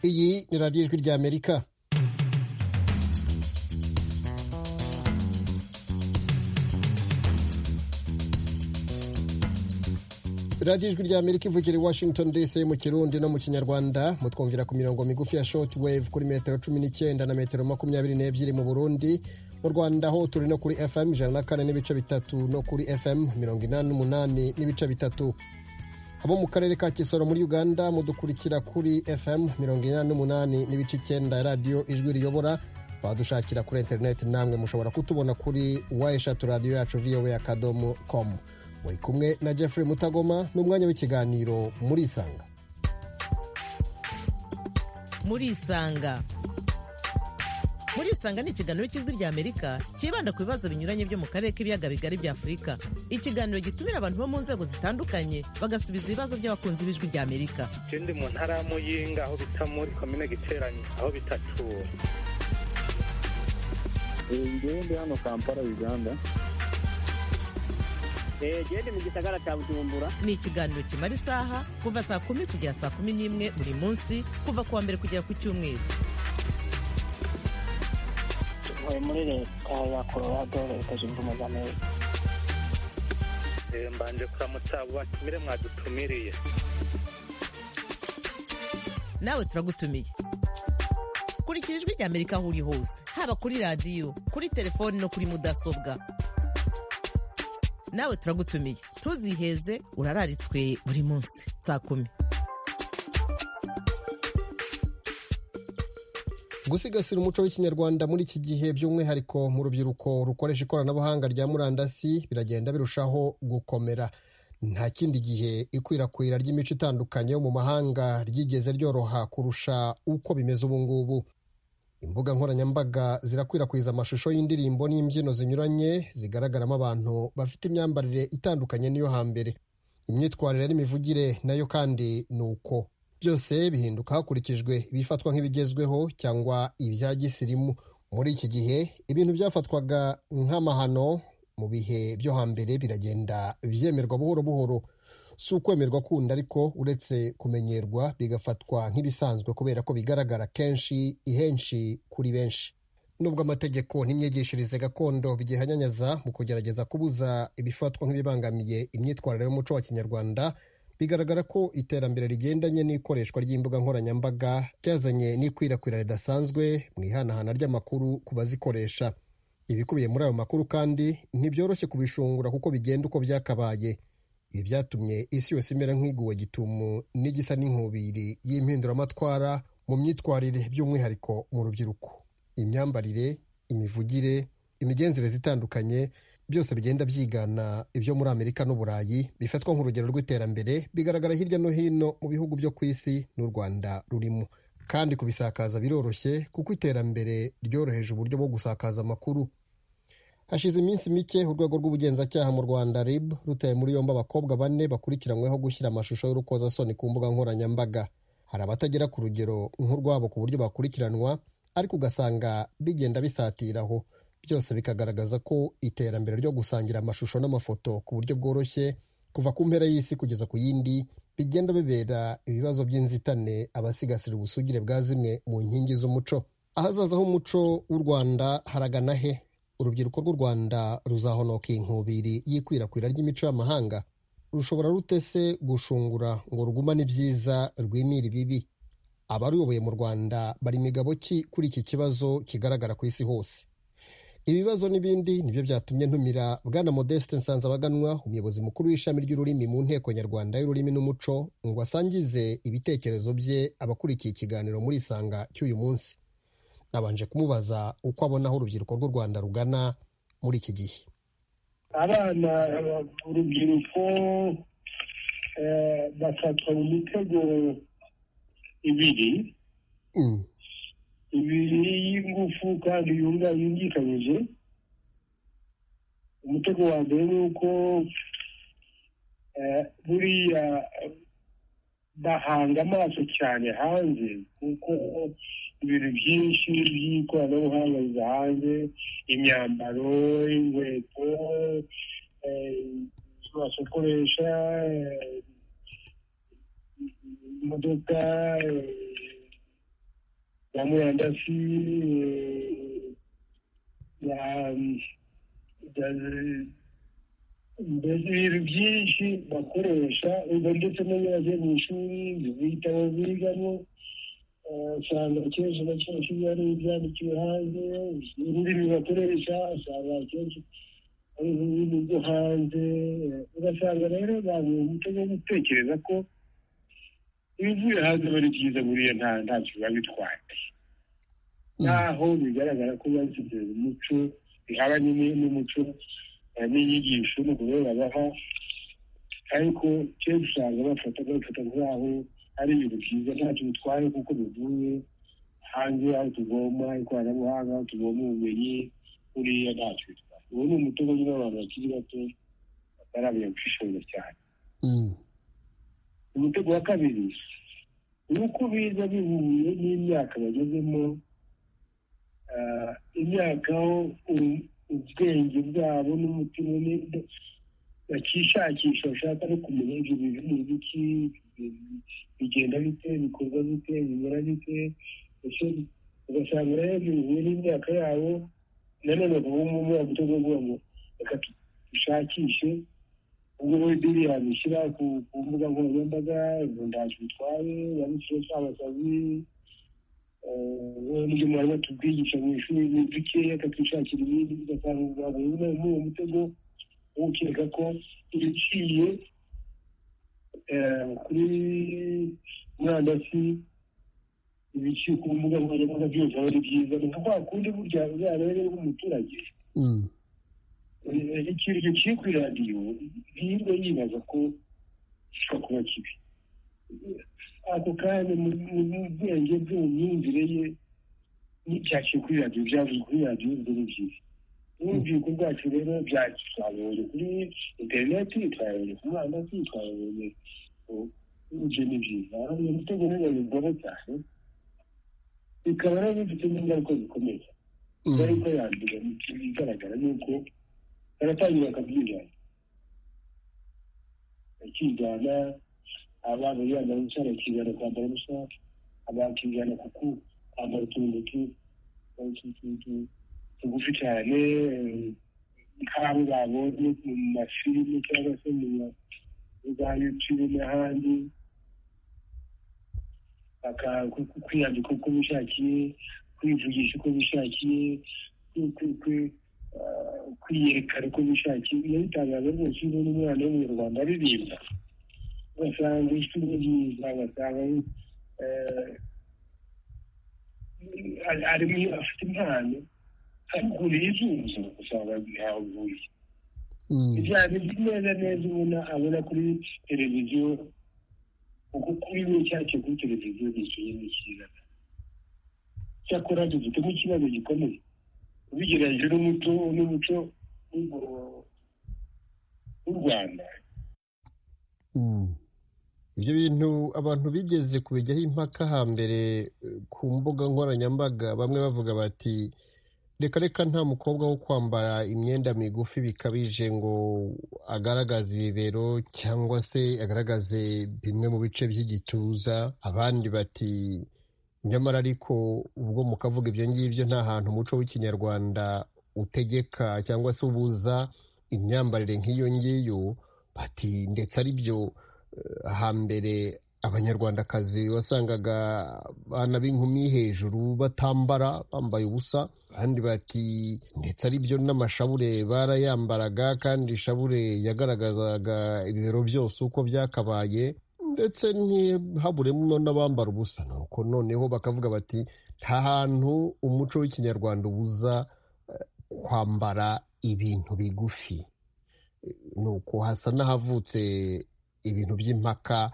iyi ni radiyo ijwi ry'amerika radiyo ijwi ry'amerika ivugira i washington dc mu kirundi no mu kinyarwanda mutwumvira ku mirongo migufi ya shoti wave kuri metero cumi n'icyenda na metero makumyabiri n'ebyiri mu burundi mu rwanda ho turi no kuri fm ijana na kane n'ibice bitatu no kuri fm mirongo inani n'umunani n'ibice bitatu abo mu karere ka kisoro muri uganda mudukurikira kuri fm mirongo inani n'umunani n'ibice icyenda radiyo ijwi riyobora badushakira kuri interineti namwe mushobora kutubona kuri wa eshatu radiyo yacu vowe akadomo komu muri kumwe na Jeffrey Mutagoma n'umwanya w'ikiganiro muri Isanga muri Isanga muri Isanga ni ikiganiro cy'ijwi rya Amerika cyibanda ku bibazo binyuranye byo mu karere k'ibiyaga bigari bya Afurika ikiganiro gitumira abantu bo mu nzego zitandukanye bagasubiza ibibazo by'abakunzi b'ijwi rya Amerika ndi mu ntara ya Muyinga aho bita muri komine Giterane aho bita Cyuwe ingende hano Kampala Uganda gende mu gisagara cya bujumbura ni ikiganiro kimara isaha kuva saa kumi kugera saa kumi n'imwe buri munsi kuva ku wa mbere kugera ku cyumweru tuvuye muri leta ya colorado leta zunze ubumwe za amerika mbanje kuramutsa abo batumire mwadutumiriye nawe turagutumiye kurikira ijwi rya amerika aho uri hose haba kuri radiyo kuri telefoni no kuri mudasobwa nawe turagutumiye ntuziheze urararitswe buri munsi saa kumi gusigasira umuco w'ikinyarwanda muri iki gihe by'umwihariko mu rubyiruko rukoresha ikoranabuhanga rya murandasi biragenda birushaho gukomera nta kindi gihe ikwirakwira ry'imico itandukanye yo mu mahanga ryigeze ryoroha kurusha uko bimeze ubu ngubu imbuga nkoranyambaga zirakwirakwiza amashusho y'indirimbo n'imbyino zinyuranye zigaragaramo abantu bafite imyambarire itandukanye n'iyo hambere imyitwarire n'imivugire nayo kandi ni uko byose bihinduka hakurikijwe ibifatwa nk'ibigezweho cyangwa ibya gisirimu muri iki gihe ibintu byafatwaga nk'amahano mu bihe byo hambere biragenda byemerwa buhoro buhoro si ukwemerwa kundi ariko uretse kumenyerwa bigafatwa nk'ibisanzwe kubera ko bigaragara kenshi ihenshi kuri benshi nubwo amategeko n'imyigishirize gakondo bigihanyanyaza mu kugerageza kubuza ibifatwa nk'ibibangamiye imyitwarire y'umuco wa kinyarwanda bigaragara ko iterambere rigendanye n'ikoreshwa ry'imbuga nkoranyambaga ryazanye n'ikwirakwira ridasanzwe mu ihanahana ry'amakuru ku bazikoresha ibikubiye muri ayo makuru kandi ntibyoroshye kubishungura kuko bigenda uko byakabaye ibi byatumye isi yose imera nk'iguwe gitumu n'igisa n'inkubiri y'impinduramatwara mu myitwarire by'umwihariko mu rubyiruko imyambarire imivugire imigenzereze itandukanye byose bigenda byigana ibyo muri amerika n'uburayi bifatwa nk'urugero rw'iterambere bigaragara hirya no hino mu bihugu byo ku isi n'u rwanda rurimo kandi kubisakaza biroroshye kuko iterambere ryoroheje uburyo bwo gusakaza amakuru hashize iminsi mike urwego rw'ubugenzacyaha mu rwanda rib rutaye muri yombi abakobwa bane bakurikiranyweho gushyira amashusho y'urukozasoni ku mbuga nkoranyambaga hari abatagera ku rugero nk'urwabo ku buryo bakurikiranwa ariko ugasanga bigenda bisatiraho byose bikagaragaza ko iterambere ryo gusangira amashusho n'amafoto ku buryo bworoshye kuva ku mpera y'isi kugeza ku yindi bigenda bibera ibibazo by'inzitane abasigasira ubusugire bwa zimwe mu nkingi z'umuco ahazaza h'umuco w'u rwanda haragana he urubyiruko rw'u rwanda ruzahonoka inkubiri y'ikwirakwira ry'imico y'amahanga rushobora rutese gushungura ngo rugumane ibyiza rwimire ibibi abaruyoboye mu rwanda bari imigabo ki kuri iki kibazo kigaragara ku isi hose ibibazo n'ibindi nibyo byatumye ntumira bwana modeste nsanzabaganwa umuyobozi mukuru w'ishami ry'ururimi mu nteko nyarwanda y'ururimi n'umuco ngo asangize ibitekerezo bye abakurikiye ikiganiro muri isanga cy'uyu munsi nabanje kumubaza uko abona aho urubyiruko rw'u rwanda rugana muri iki gihe abana urubyiruko bafatwa mu mitego ibiri ibiri y'ingufu kandi yungikanyije umutego wa mbere ni uko buriya bahanga amaso cyane hanze kuko ibintu byinshi by'ikoranabuhanga biza hanze imyambaro inkweto ibyo basokoresha imodoka ya murandasi eh, ya ya- mbese ibintu byinshi bakoresha ubwo ndetse no iyo bagiye mu ishuri ibitabo bigamo eh, usanga akenshi na kenshi biba ari ibyandikiwe hanze ururimi bakoresha usanga akenshi ari ururimi rwo hanze eh, ugasanga rero babuye umuco wo gutekereza ko ibivuye hanze aba ari byiza buriya nta ntacyo biba bitwaye naho bigaragara ko bashyize umuco bihabanye ni- n'umuco eh, n'inyigisho no kubera baha ariko kenshi usanga bafata bafata nk'aho ari ibintu byiza ntacyo bitwaye kuko bivuye hanze aho tugomba ikoranabuhanga aho tugomba ubumenyi buriya ntacyo bitwaye uwo ni umutobe nyine w'abantu bakiri bato bataramenya gushishoza cyane Mm. umutego wa kabiri ni uko biza bihuye n'imyaka bagezemo ah, imyaka aho u- ubwenge bwabo n'umutima ni- bakishakisha bashaka no kumenya ibyo bintu ni ibiki bigenda bite bikorwa bite bimera bite ndetse ugasanga rero bihuye n'imyaka yabo nanone ubu ngubu bagutega ngo reka dushakishe ubwo bidiri yabishyira ku ku mbuga nkoranyambaga ngo ntacyo bitwaye yabishyira cyabasazi n'ibyo mwarimu atubwigisha mu ishuri ni bikeya akatwishakira ibindi ugasanga ubwabo nyine muri uwo mutego wo gukeka ko ibiciye eh, kuri murandasi ibiciye ku mbuga nkoranyambaga byose aba ari byiza ni nka kwa kundi burya rero umuturage Mm. ikintu giciye kuri radiyo ntiyirwe yibaza ko gishobora kuba kibi ako kanya mu mu bwenge bwe mu myumvire ye n'ibyaciye kuri radiyo byavuye kuri radiyo ibyo ni byiza n'urubyiruko rwacu rero byacu twabonye kuri interineti twabonye ku murandasi twabonye ku- ibyo ni byiza uyu mutego rero babigora cyane bikaba rero bifite n'ingaruka zikomeye bari Mm. ko yandura ikigaragara ni uko baratangira akabyigana akigana abana yaba umusore akigana kwambara ubusa abakigana kuku kwambara utuntu tu- tu- tu- tu- tugufi cyane eh, nk'abo babonye mu mafilime cyangwa se mu ma- mu za yutube n'ahandi baka- ku- ku- kwiyambika uko bishakiye kwivugisha uko bishakiye kwi- kwi- kwi- ah, kwiyerekana uko bishakiye biba bitangaza rwose iyo ubona umwana w'umunyarwanda aririmba ugasanga ijwi ni ryiza ugasanga eh, ari- ari mu- afite impano akuriye izuzo usanga ntaho bihuriye Mm. ibyaha biri neza neza ubona abona kuri televiziyo kuko kuri we cyacyo kuri televiziyo ni ikintu cyiza cyakora dufitemo ikibazo gikomeye ubigereranyije n'umuco n'umuco w'u- w'u rwanda Mm. ibyo bintu abantu bigeze kubijyaho impaka hambere eh, ku mbuga nkoranyambaga bamwe bavuga bati reka reka nta mukobwa wo kwambara imyenda migufi bikabije ngo agaragaze ibibero cyangwa se agaragaze bimwe mu bice by'igituza abandi bati nyamara ariko ubwo mukavuga ibyo ngibyo nta hantu umuco w'ikinyarwanda utegeka cyangwa se ubuza imyambarire nk'iyo ngiyo bati ndetse ari byo eh, hambere abanyarwandakazi wasangaga abana b'inkumi hejuru batambara bambaye ubusa abandi bati ndetse ari byo n'amashabure barayambaraga kandi ishabure yagaragazaga ibibero byose uko byakabaye ndetse ntihaburemo n'abambara ubusa nuko noneho bakavuga bati nta hantu umuco w'ikinyarwanda ubuza eh, kwambara ibintu bigufi nuko hasa n'ahavutse ibintu by'impaka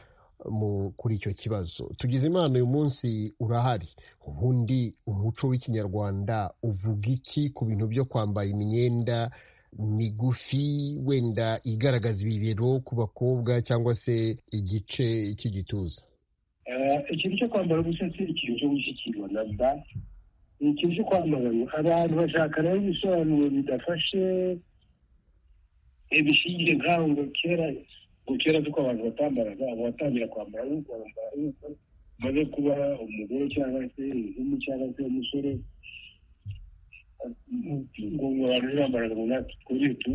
mu- kuri icyo kibazo tugize imana uyu munsi urahari ubundi umuco w'ikinyarwanda uvuga iki ku bintu byo kwambara imyenda migufi wenda igaragaza ibibero ku bakobwa cyangwa se igice cy'igituza Eh, ikintu cyo kwambara ubusa si ikintu cyo gushyikirwa na mba ni ikintu cyo kwamaganwa abantu bashaka rero ibisobanuro bidafashe ibishingiye nk'aho ngo kera ngo kera kuko abantu batambaraga ubu batangira kwambara ubu kwambara ubu maze kuba umugore cyangwa se inkumi cyangwa se umusore ngo ngo abantu bambaraga ngo natwe twongere tu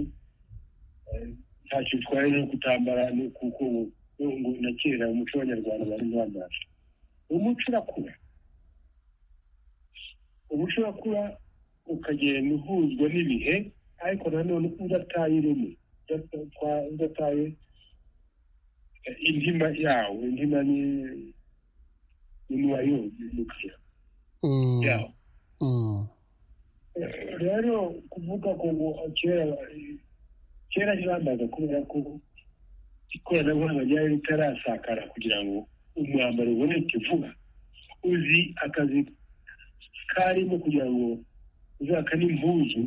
ntacyo bitwaye no kutambara ni kuko ngo- ngo na kera umuco w'abanyarwanda bari bambara umuco urakura umuco urakura ukagenda uhuzwa n'ibihe ariko nanone udataye ireme udata- udataye indima yawo indima ni n'umubare w'umukiriya Mm, yawo mm, rero kuvuga ko ngo kera kera ntibambaza kubera ko ikoranabuhanga ryari ritarasakara kugira ngo umwambaro uboneke vuba uzi akazi karimo kugira ngo uzaka n'impuzu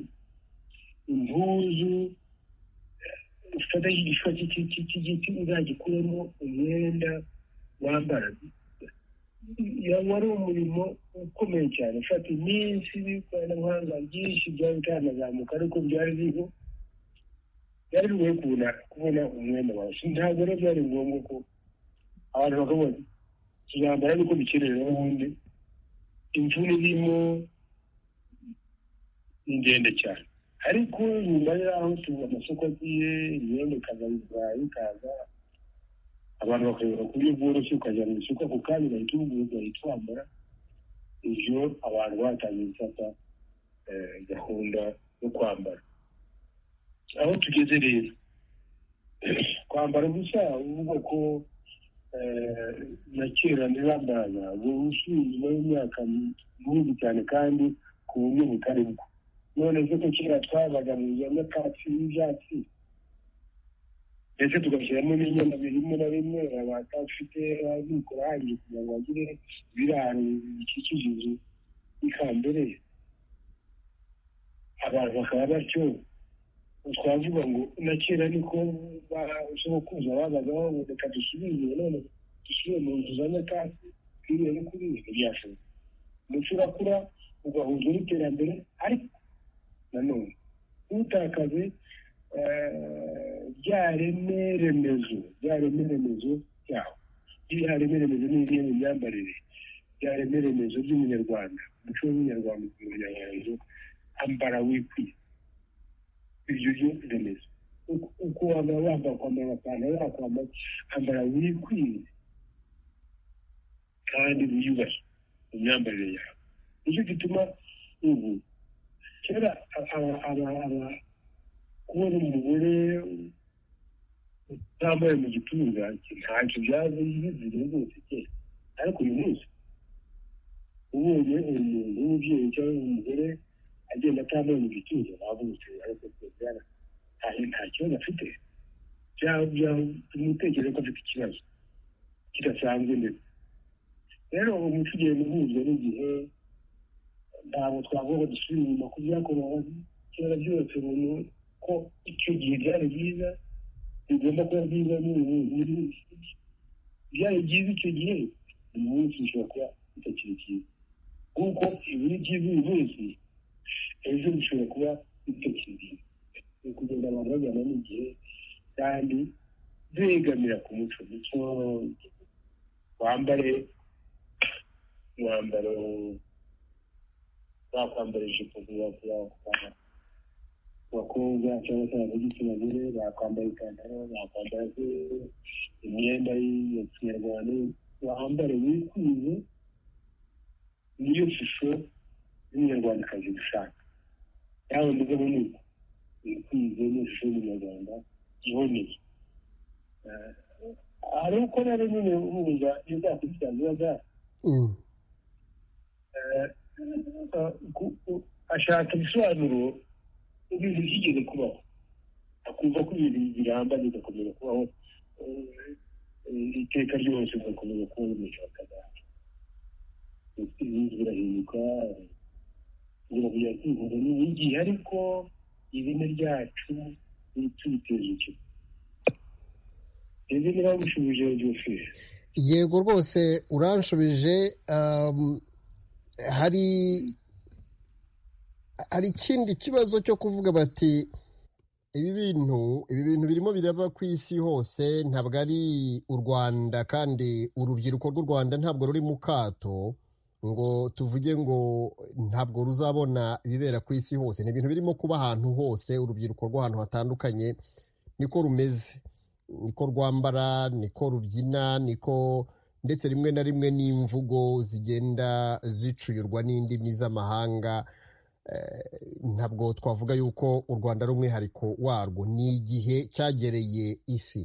impuzu ufata igishwa cy'igiti uzagikuremo umwenda wambara yaba ari umurimo ukomeye cyane ufata iminsi n'ikoranabuhanga byinshi byari bitanazamuka ariko byari biriho byari bigoye kubona kubona umwenda wawe Si- ntabwo rero byari ngombwa ko abantu bakabona tuzambara ariko bikenewe n'ubundi imvune irimo ni ndende cyane ariko nyuma y'aho tuba amasoko agiye imyenda ikaza iburayi ikaza abantu bakayobora ku buryo bworoshye ukajya mu isoko ako kanya ugahita ubugura ugahita wambara ibyo abantu batangiye gufata eh, gahunda yo kwambara aho tugeze rero kwambara ubusa uvuga ko eh, na kera ntibambaraga ni usuzuma y'imyaka myinshi cyane kandi ku buryo butari bwo none se ko kera twabaga mu za nyakatsi n'ibyatsi ndetse tugashyiramo n'inyama bimwe na bimwe abatafite abikorangi kugira ngo bagire ibiraro bikikije inzu y'ikambere abantu bakaba batyo twavuga ngo na kera niko basokuza babagaho ngo reka dusubize none dusubire mu nzu za nyakatsi twiriwe no kuri ibi ntibyashoboka umuco urakura ugahuzwa n'iterambere ariko nanone utakaze rya reme remezo rya reme remezo ryaho rya reme remezo ni imwe mu myambarire rya reme remezo ry'umunyarwanda umuco w'umunyarwanda umunyarwanda ambara wikwiye iryo ryo remezo Uko- uko waba wambara kwambara amapantaro yakwambara ambara wikwiye kandi wiyubashye mu myambarire yawe nicyo gituma ubu kera aba- aba- aba- kubona umugore utambaye mu gituza ntacyo byaje bizira rwose kera ariko uyu munsi ubonye umuntu w'umubyeyi cyangwa umugore agenda atambaye mu gituza wavutse ariko rwose nta kibazo afite tumutekereza ko afite ikibazo kidasanzwe ndetse rero umuco ugenda uhuzwa n'igihe ntabwo twavuga ngo dusubire inyuma ku byakorewe kera byose umuntu ko icyo gihe byari byiza bigomba kuba byiza n'ubu muri byari byiza icyo gihe uyu munsi bishobora kuba bitakiri byiza kuko ibiri byiza uyu munsi ejo bishobora kuba bitakiri byiza ni ukugenda abantu bajyana n'igihe kandi begamira ku muco muco wambare umwambaro bakwambara ijipo zibakuranga abakobwa cyangwa se ab'igitsina gore bakwambara ipantaro bakwambara se imyenda ya kinyarwanda bambare bikwiye niyo shusho y'umunyarwandakazi dushaka yawe mugabo ni uko wikwize niyo shusho y'umunyarwanda iboneye Eh, hari uko rero nyine uhuza iyo uzakurikirana ziba zahari mm, ashaka ibisobanuro ibintu byigeze kubaho akumva ko ibintu biramba bigakomeza kubaho eh, iteka ryose bigakomeza kubaho imico bakazana ibindi birahinduka biragira kwihuza n'igihe ariko izina ryacu ritubiteza icyo ese niba mushubije ryose yego rwose uranshubije um, hari hari ikindi kibazo cyo kuvuga bati ibi bintu ibi bintu birimo biraba ku isi hose ntabwo ari u rwanda kandi urubyiruko rw'u rwanda ntabwo ruri mu kato ngo tuvuge ngo ntabwo ruzabona ibibera ku isi hose ni ibintu birimo kuba ahantu hose urubyiruko rw'ahantu hatandukanye niko rumeze niko rwambara niko rubyina niko ndetse rimwe na rimwe n'imvugo zigenda zicuyurwa n'indimi z'amahanga ntabwo twavuga yuko u rwanda ari umwihariko warwo ni igihe cyagereye isi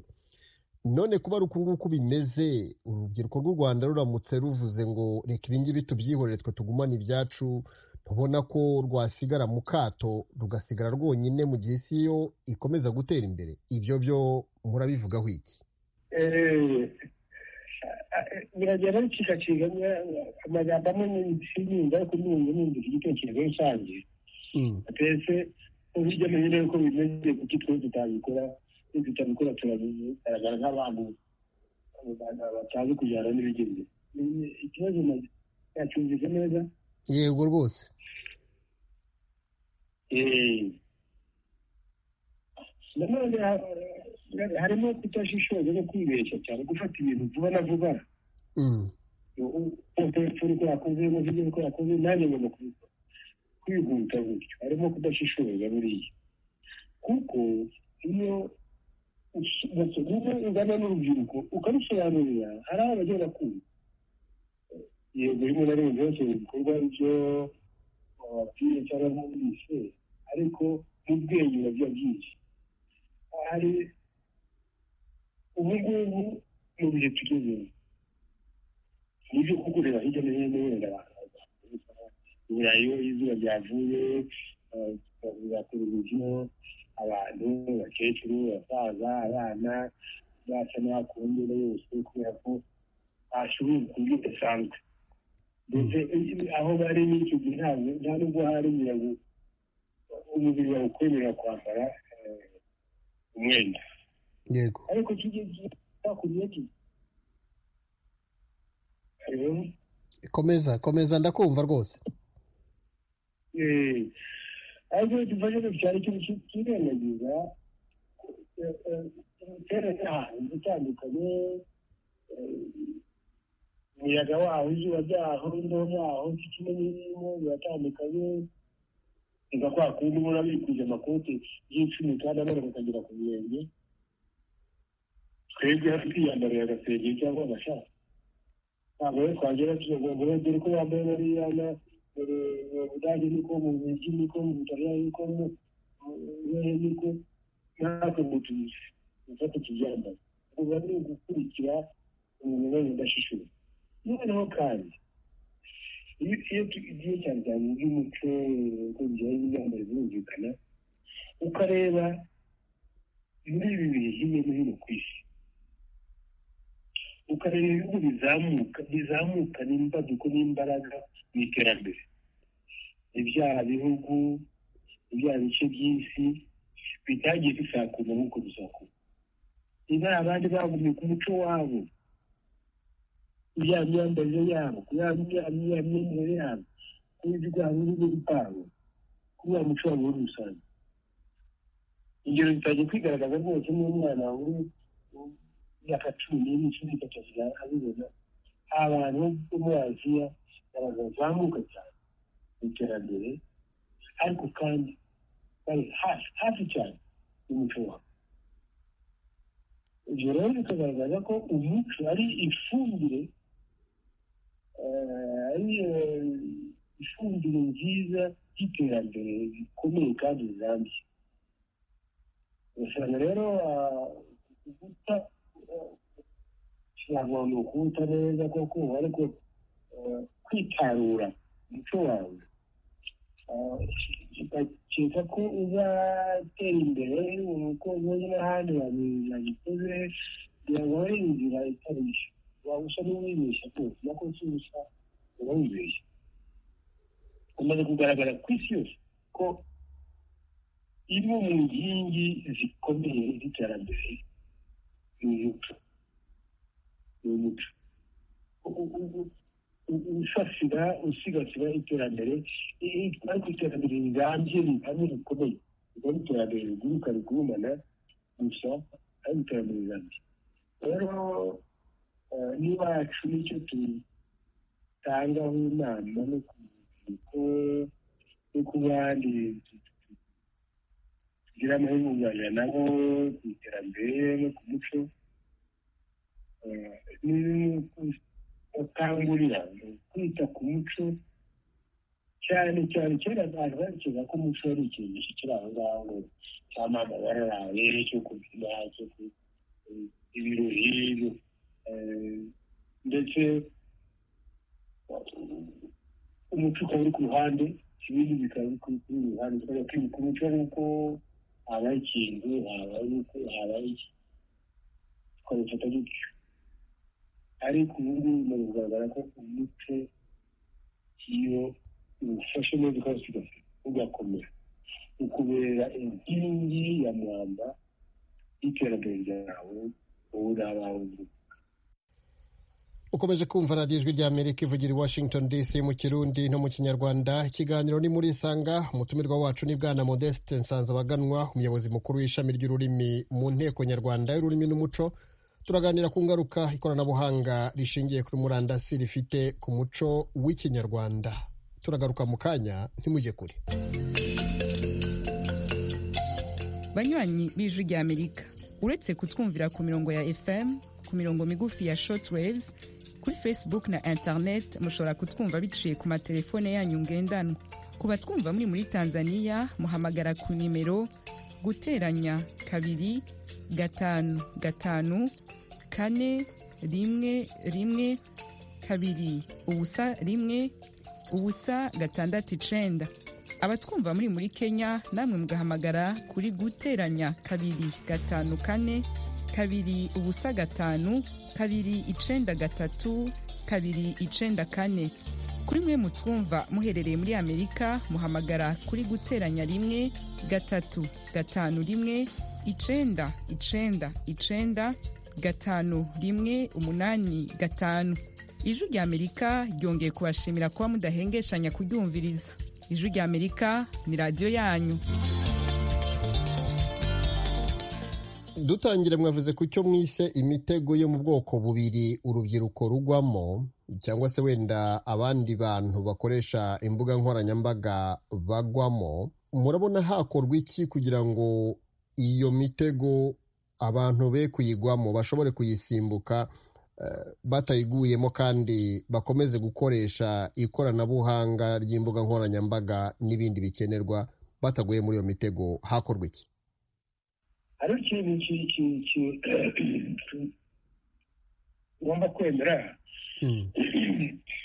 none kuba ari uku nguku bimeze urubyiruko rw'u rwanda ruramutse ruvuze ngo reka ibingibi tubyihorere twe tugumane ibyacu tubona ko rwasigara mu kato rugasigara rwonyine mu gihe isi yo ikomeza gutera imbere ibyo byo murabivugaho iki biragenda bicikaciga amagambo amwe n'insinga ariko n'ubu n'ubu igitekerezo rusange twese hirya no hino uko bimeze kuki twe tutabikora iyo tutabikora turagaragara nk'abantu batazi kujyana n'ibigenda ikibazo yacyumvise neza yego rwose nanone harimo kutashishoza no kwibeshya cyane gufata ibintu vuba na vuba utapfura uko yakoze n'uburyo uko yakoze nanjye ngomba kubikora kwihuta gutyo harimo kudashishoza buriya kuko iyo ugana n'urubyiruko ukarusobanurira hari aho bajya bakumva yego rimwe na rimwe byose bikorwa byo bababwiye cyangwa mwumvise ariko n'ubwenge biba byinshi hari ubu ngubu mu bihe tugezemo nibyo kuko ureba hirya no hino wenda abantu burayi iyo izuba ryavuye za televiziyo abantu abakecuru abasaza abana basa n'abakumbere yose kubera ko bashoboye ku buryo budasanzwe ndetse aho bari n'icyo gihe ntabwo nta nubwo hari ngo umubiri wawe ukwemerera kwambara umwenda yego ariko kijya cyakubiye ki hariho komeza komeza ndakumva rwose ariko dufashe cyane ikintu kirengagiza imiterere y'ahantu itandukanye umuyaga waho izuba ryaho imbeho yaho kimwe n'ibirimo biratandukanye reka kwa kundi ubona bikwije amakoti y'icumi kandi abana bakagera ku birenge twebwe hano twiyambarira agasengeri cyangwa agashati ntabwo rero twagera tugomba rero dore ko bambaye bariya na dore mu budage niko mu bugi niko mu butaliyani niko mu buhehe niko natwe ngo tubizi dufate tubyambaye uba ni ugukurikira umuntu wese udashishuye noneho kandi iyo igihe cyane cyane iby'umuco uko bigiye byambaye birumvikana ukareba muri ibi bihe hirya no hino ku isi ukareba ibihugu bizamuka bizamuka n'imbaduko n'imbaraga mu iterambere ibyaha bihugu ibyaha bice by'isi bitagiye bisakuza nk'uko bisakuza niba abandi bagumye ku muco wabo ya myambarire yabo ya myambarire yabo n'ibyo byabo n'ibyo byabo kuri wa muco wabo muri rusange ingero zitajya kwigaragaza rwose n'umwana uri imyaka cumi n'imwe cumi n'itatu abibona abantu bo muri aziya bazamuka cyane mu iterambere ariko kandi bari hafi hafi cyane y'umuco wabo ibyo rero bikagaragaza ko umuco ari ifumbire ari ifumbire nziza y'iterambere rikomeye kandi rirambye usanga rero kuguta ntabwo ni ukuwuta neza koko ariko kwitarura umuco wawe ukakeka ko uzatera imbere uko ubundi n'ahandi babikoze kugira ngo ari inzira itarishya waba usa n'uwibeshya rwose nako si usa uba wibeshya umaze kugaragara ku isi yose ko imwe mu nkingi zikomeye z'iterambere ni umuco ni umuco usasira usigasira iterambere itwara ku iterambere rirambye rihamye rikomeye ubwo ari iterambere riguruka rigurumana gusa ari iterambere rirambye rero eh, n'iwacu nicyo dutangaho inama no ku rubyiruko no ku bandi tugira amahirwe kuganira nabo ku iterambere no ku muco eh, ni- bakangurira kwita ku muco cyane cyane kera abantu bakeka ko umuco ari ikintu kiri aho ngaho ngo cy'amama bararaye cyo kubyina cyo ku- ibirori eh, ndetse umuco ukaba uri ku ruhande ibindi bikaba biri ku kuri uru ruhande tukajya kwibuka umuco ari uko habaye ikintu habaye uko habaye iki tukabifata gutyo ariko ubu ngubu bimaze kugaragara ko umuco iyo uwufashe neza ukawusigasira ugakomera ukubera inkingi ya mwamba y'iterambere ryawe wowe uri abawe gusa ukomeje kumva radiyo ijwi ry'amerika ivugira i washington dc mu kirundi no mu kinyarwanda ikiganiro ni muri isanga umutumirwa wacu ni bwana modeste nsanzabaganwa umuyobozi mukuru w'ishami ry'ururimi mu nteko nyarwanda y'ururimi n'umuco turaganira ku ngaruka ikoranabuhanga rishingiye kuri murandasi rifite ku muco w'ikinyarwanda turagaruka mu kanya ntimujye kure banywanyi b'ijwi ry'amerika uretse kutwumvira ku mirongo ya fm ku mirongo migufi ya shortwaves kuri facebook na internet mushobora kutwumva biciye ku matelefone yanyu ngendanwa ku batwumva muri muri tanzania muhamagara ku nimero guteranya kabiri gatanu gatanu kane rimwe rimwe kabiri ubusa rimwe ubusa gatandatu icenda abatwumva muri muri kenya namwe mugahamagara kuri guteranya kabiri gatanu kane kabiri ubusa gatanu kabiri icenda gatatu kabiri icenda kane kuri mwe mutwumva muherereye muri amerika muhamagara kuri guteranya rimwe gatatu gatanu rimwe icenda icenda icenda gatanu rimwe umunani gatanu ijwi ry'amerika ryongeye kubashimira kuba mudahengeshanya kuryumviriza ijwi ry'amerika ni radiyo yanyu dutangire mwavuze ku cyo mwise imitego yo mu bwoko bubiri urubyiruko rugwamo cyangwa se wenda abandi bantu bakoresha imbuga nkoranyambaga bagwamo murabona hakorwa iki kugira ngo iyo mitego abantu be kuyigwamo bashobore kuyisimbuka eh, batayiguyemo kandi bakomeze gukoresha ikoranabuhanga ry'imbuga nkoranyambaga n'ibindi bikenerwa bataguye muri iyo mitego hakorwa iki hari ikintu ki- ki- ki- ugomba kwemera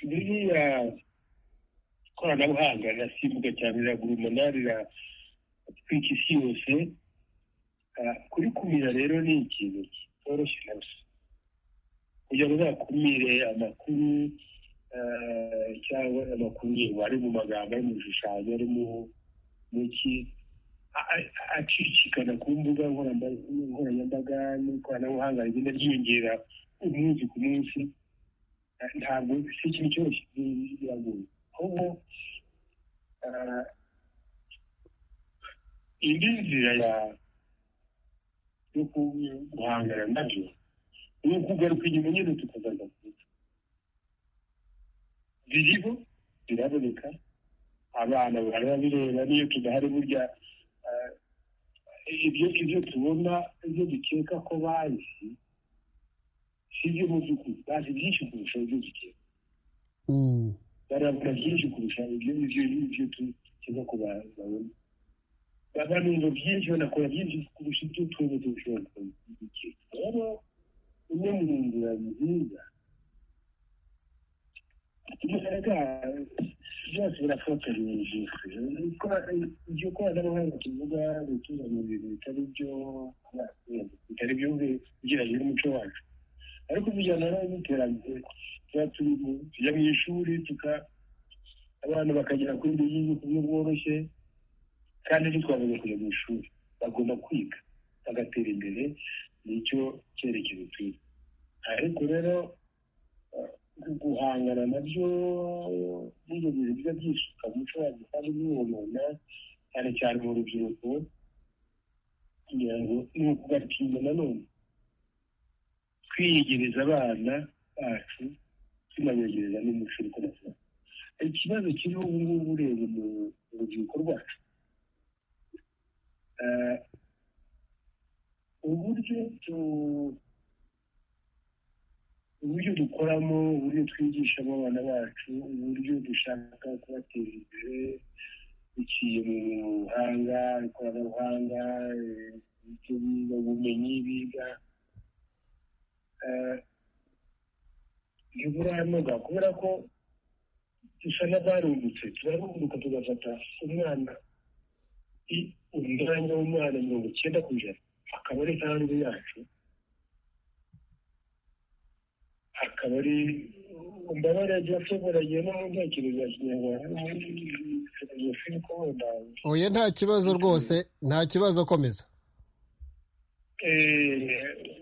biriya ikoranabuhanga rirasimbuka cyane riragurumana riratwika isi yose Ah, kurikumira rero ni ikintu kitoroshye na busa kugira ngo uzakumire amakuru ah, cyangwa amakuru yego ari mu magambo ari mu bishushanyo ari mu mu ki a- a- acicikana ku mbuga nkoramba- nkoranyambaga n'ikoranabuhanga rigenda ryiyongera umunsi ku munsi Ah, ntabwo si ikintu cyoroshye bi- biragoye ahubwo ah, indi nzira ya yo ku- guhangana nabyo ni ukugaruka inyuma nyine tukagaruka ku muco biriho biraboneka abana barabireba n'iyo tudahari burya eh, ibyo ibyo tubona ibyo dukeka ko bazi si byo mu by'ukuri bazi byinshi kurusha ibyo dukeka Mm. barabona byinshi kurusha ibyo ibyo ibyo dukeka ko ba- babona babanumva byinshi banakora byinshi kurusha ibyo twebwe dushobora kubikeka rero imwe mu nzira nziza imbaraga byose birafatanya ijisho iryo koranabuhanga tuvuga gutuza mu bintu bitari byo bitari byo ugeranye n'umuco wacu ariko bijyana n'iterambere tuba turi mu- tujya mu ishuri tuka abana bakagera kuri ibyo bigo ku buryo bworoshye kandi ntitwabuze kujya mu ishuri bagomba kwiga bagatera imbere nicyo cyerekezo twiga ariko rero eh, guhangana nabyo n'ibyo bintu bijya byisuka mu muco wacu kandi n'ubuntu cyane cyane mu rubyiruko kugira ngo ni ukubatinda nanone kwiyegereza abana bacu tunabegereza n'umuco uri kubasaba ikibazo kiriho ubu ngubu ureba mu rubyiruko rwacu Eh, uburyo tu- uburyo dukoramo uburyo twigishamo abana bacu uburyo dushaka kubateza imbere biciye mu buhanga ikoranabuhanga eh, ibyo biga ubumenyi biga Eh, iyo buranoga kubera ko dusa n'abarungutse turarunguka tugafata umwana i- umwanya w'umwana mirongo icyenda ku ijana akaba ari hanze yacu akaba ari imbabare yasoboranye n'aho nta kintu bya kinyarwanda filozofi ko wenda oya nta kibazo rwose nta kibazo komeza Eh,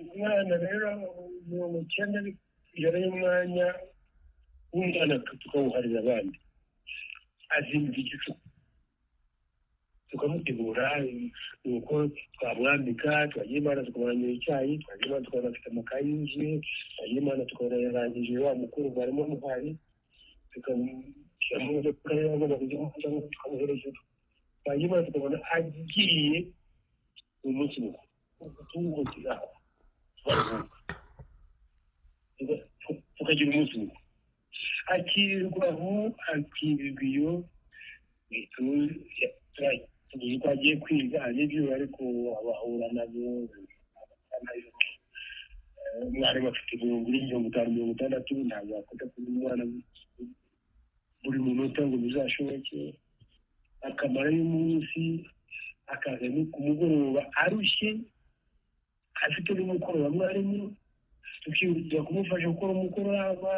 umwana rero mirongo icyenda ijana y'umwanya w'umwana tukawuharira abandi azimba igicuku tukamutegura nuko twamwambika twagira imana tukamurangira icyayi twagira imana tukabona afite amakaye yuzuye twagira imana tukabona yarangije wa mukuru barimo muhari tukamushyiramo imodoka y'abana kugira ngo tukamuhereza twagira imana tukabona agiye mu munsi mukuru guhutira baruhuka Tuga- tu- tukagira umunsi umwe akirirwa aho akirirwa iyo tuzi ko agiye kwiga aribyo ariko abahura nabo Eh, umwarimu afite mirongo ine mirongo itanu mirongo itandatu ntabwo yakunda kuba umwana buri munota ngo bizashoboke akamara y'umunsi akaza no ku mugoroba arushye afite n'umukoro wa mwarimu tukihutira kumufasha gukora umukoro yaba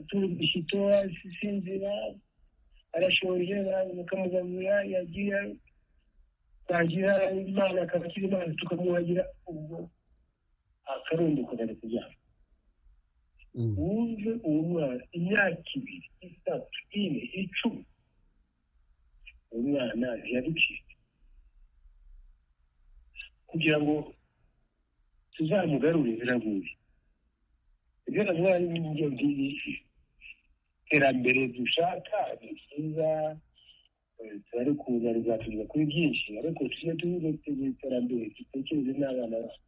turubishya itoya sinzira arashoje mukamugaburira yagira twagira imana akaba akiri imana tukamuhagira ubwo akarunduka kajya kuryama Mm. wumve uwo mwana imyaka ibiri itatu ine icumi uwo mwana ntiyaducika kugira ngo tuzamugarure biragoye ibyo navuga ni ibyo ngibi iterambere dushaka ni ryiza eh, turarikunda rizatugeza kuri byinshi ariko tujye tubitegura iterambere dutekereze n'abana bacu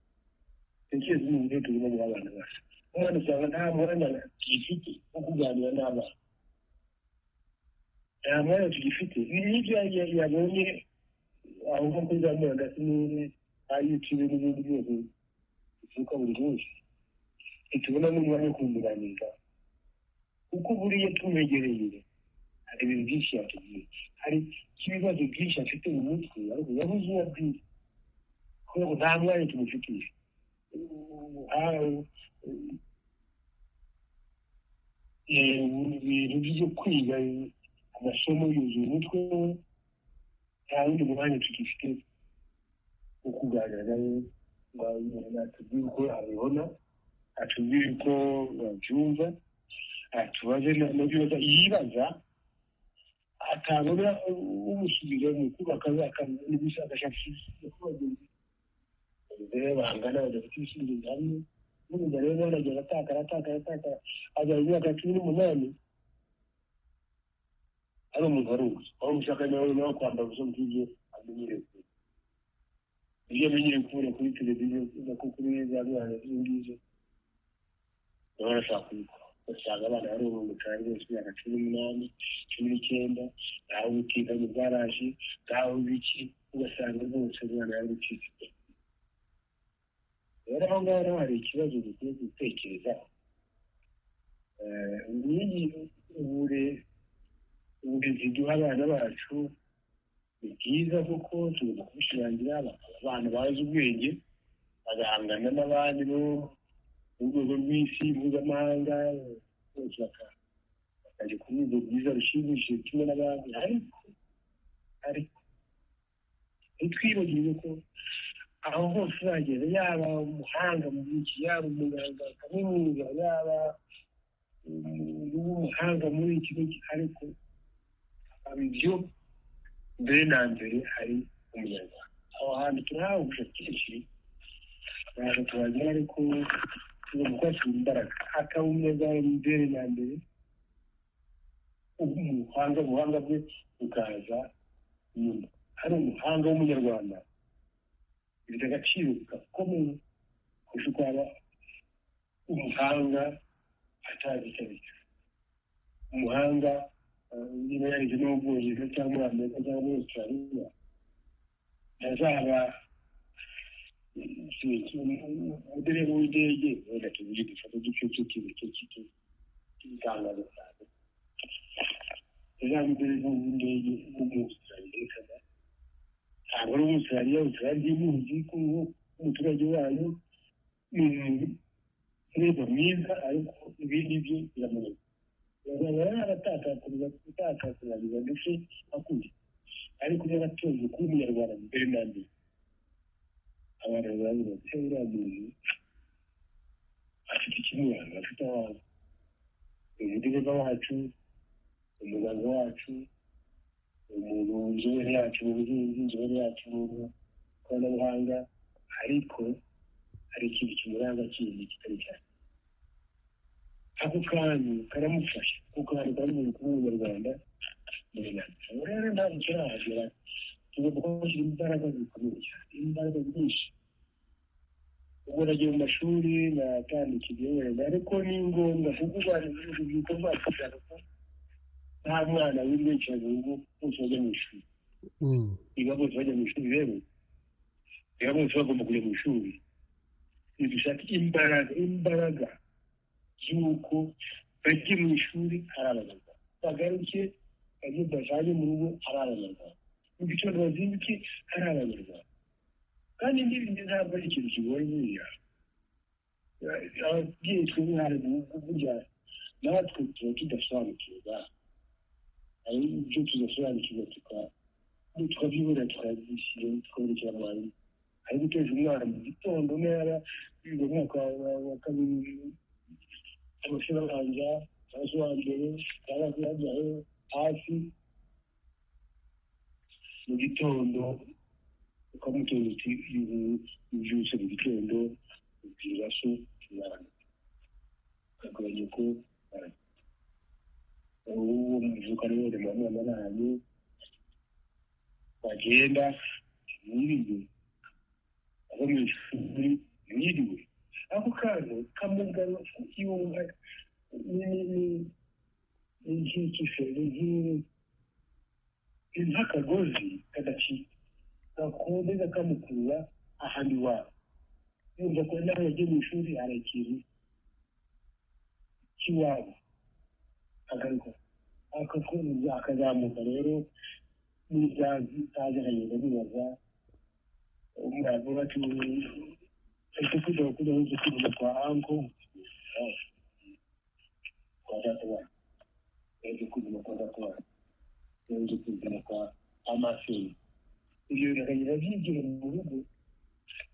dutekereze n'uburyo turimo guha abana bacu umwana usanga nta mwanya tugifite wo kuganira n'abana nta mwanya tugifite ibi ni ibyo yagiye- yabonye aho nko kuri za murandasi n'ibindi ayiciwe n'ibindi byose bituruka buri munsi ntitubona n'umwanya wo kumuganiriza kuko buriya tumwegereye hari ibintu byinshi yatubwiye hari ibibazo byinshi afite mu mutwe ariko yabuze uwo abwira kubera ko nta mwanya tumufitiye aho ibintu byo kwiga amasomo yuzuye umutwe we nta wundi mwanya tugifite wo kuganira nawe ngo atubwire uko abibona atubwire uko babyumva atubaze n'ibibazo yibaza atabona umusubizo mu kubaka n'ubushakashatsi rero bangana badafite ibisubizo bihamye n'umugabo rero baragenda atakara atakara atakara agera mu myaka cumi n'umunani ari umuntu wari uzi aho umushaka nawe nawe kwambara ubusa bwigiye amenyereye iyo amenyereye kubona kuri televiziyo no kuri za rwanda izo ngizo baba barashaka kubikora basanga abana bari mu mutari bose imyaka cumi n'umunani cumi n'icyenda ntaho ubutinganyi bwaraje ntaho biki ugasanga rwose umwana yarucitse rero aho ngaho naho hari ikibazo dukwiye gutekerezaho Eh, ubumenyi ubure- uburezi duha abana bacu ni bwiza kuko tugomba kubishirangira bakaba abana bazi ubwenge bagahangana n'abandi bo mu rwego rw'isi mpuzamahanga bose baka- bakajya ku rwego rwiza rushimishije kimwe n'abandi ariko ariko ntitwibagirwe ko aho hose uzagenda yaba umuhanga mu by'iki yaba umuganga wa kaminuza yaba umuhanga muri iki n'iki ariko haba ibyo mbere na mbere hari umunyarwanda aho hantu turahahuje kenshi baje tubagera ariko tugomba kuhashyira imbaraga akawumwe bwawe mubere na mbere umuhanga ubuhanga bwe bukaza nyuma hari umuhanga w'umunyarwanda bifite agaciro gakomeye kurusha uko waba umuhanga atabitabika umuhanga niba yarize no mu bwongereza cyangwa muri amerika cyangwa muri australia ntazaba udereva w'indege wenda tuvuge dufata uducucu tubice cy'itangazo cyane uzamudereva w'indege w'umuaustraliya kana ntabwo ari umuaustraliya australia muzi ko umuturage wayo ni umureba mwiza ariko ibindi bye biramunaniye bazaba yaratakakuriza gutakakurariza ndetse akuye ariko niba atoje kuba umunyarwanda mbere na mbere abantu bazavuga ati uriya muntu afite ikimuranga afite abantu ni umudereva wacu ni umuganga wacu ni umuntu inzobere yacu mu buhinzi inzobere yacu mu ikoranabuhanga ariko hari ikintu kimuranga kindi kitari cyane ako kantu karamufasha ako kantu karamubera kuba umunyarwanda rero ntabwo kirahagera tugomba kuhashyira imbaraga zikomeye cyane imbaraga nyinshi ubwo nagiye mu mashuri natandikije wenda ariko ni ngombwa kuko ubana n'urubyiruko rwacu rushaka ko nta mwana wibicara mu rugo bose bajya mu ishuri niba bose bajya mu ishuri rero niba bose bagomba kujya mu ishuri ntidushake imbaraga imbaraga y'uko bajye mu ishuri ari abanyarwanda bagaruke bajye bajyane mu rugo ari abanyarwanda mu gitondo bazinduke ari abanyarwanda kandi n'ibindi ntabwo ari ikintu kigoye buriya ababyeyi twe mwari burya natwe tuba tudasobanukirwa hari ibyo tudasobanukirwa tukabyibura tukabishyira tukaburekera abantu ari guteza umwana mu gitondo ntara yiga umwaka wa kabiri amashuri abanza cyangwa uwa mbere cyangwa se yajyayo hasi mu gitondo ukamutoza uti ubyutse mu gitondo ubwira se umwana akagabanya ko uwo muvuka rero ni mwana n'ahantu wagenda ntibibe ava mu ishuri yiriwe ako kantu kamugana yumva ni nk'ikiferi ni nk'akagozi kadacika gakondeza kamukurura ahandi iwabo yumva ko nawe yagiye mu ishuri hari ikintu cy'iwabo agaruka akakubuza akazamuka rero n'ibyazi utazi akagenda bibaza umurava bati ariko kujya kujya wese kuvuga kwa anko kwa data wanyu yaje kuvuga kwa data wanyu yaje kuvuga kwa amaseri ibyo biragenda byigera mu rugo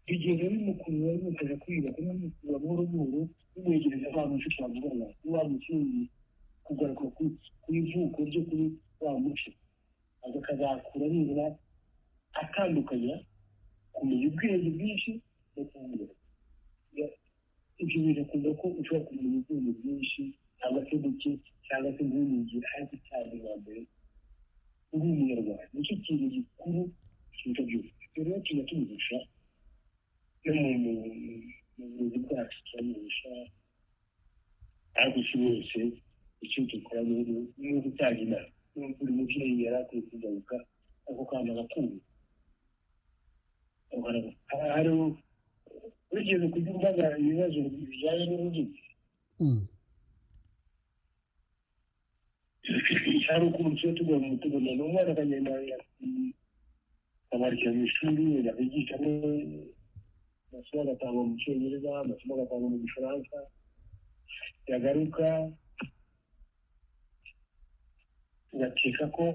bigenda bimukurura bimufasha kwiga kumumukura buhoro buhoro bimwegereza wa muco twavugana wa mutsinzi kugaruka ku ivuko ryo kuri wa muco akazakura nibura atandukanya kumenya ubwenge bwinshi no kumbwira ibyo bintu akunda ko ushobora kumenya ubwenge bwinshi cyangwa se buke cyangwa se ntunyigire ariko cyane bwa mbere uri umunyarwanda nicyo kintu gikuru kiruta byose rero tujya tumugisha no mu burezi bwacu turamugisha ariko si wese icyo dukora ni ugutanga inama buri mubyeyi yari akwiye kugaruka ako kana agakumva hari urugendo kujya umbaza ibibazo bijyanye n'ururimi hari ukuntu tuba tugomba tugomba ni umwana akagenda akabarikira mu ishuri wenda akigishamo amasomo agatangwa mu cyongereza amasomo agatangwa mu gifaransa yagaruka ugakeka ko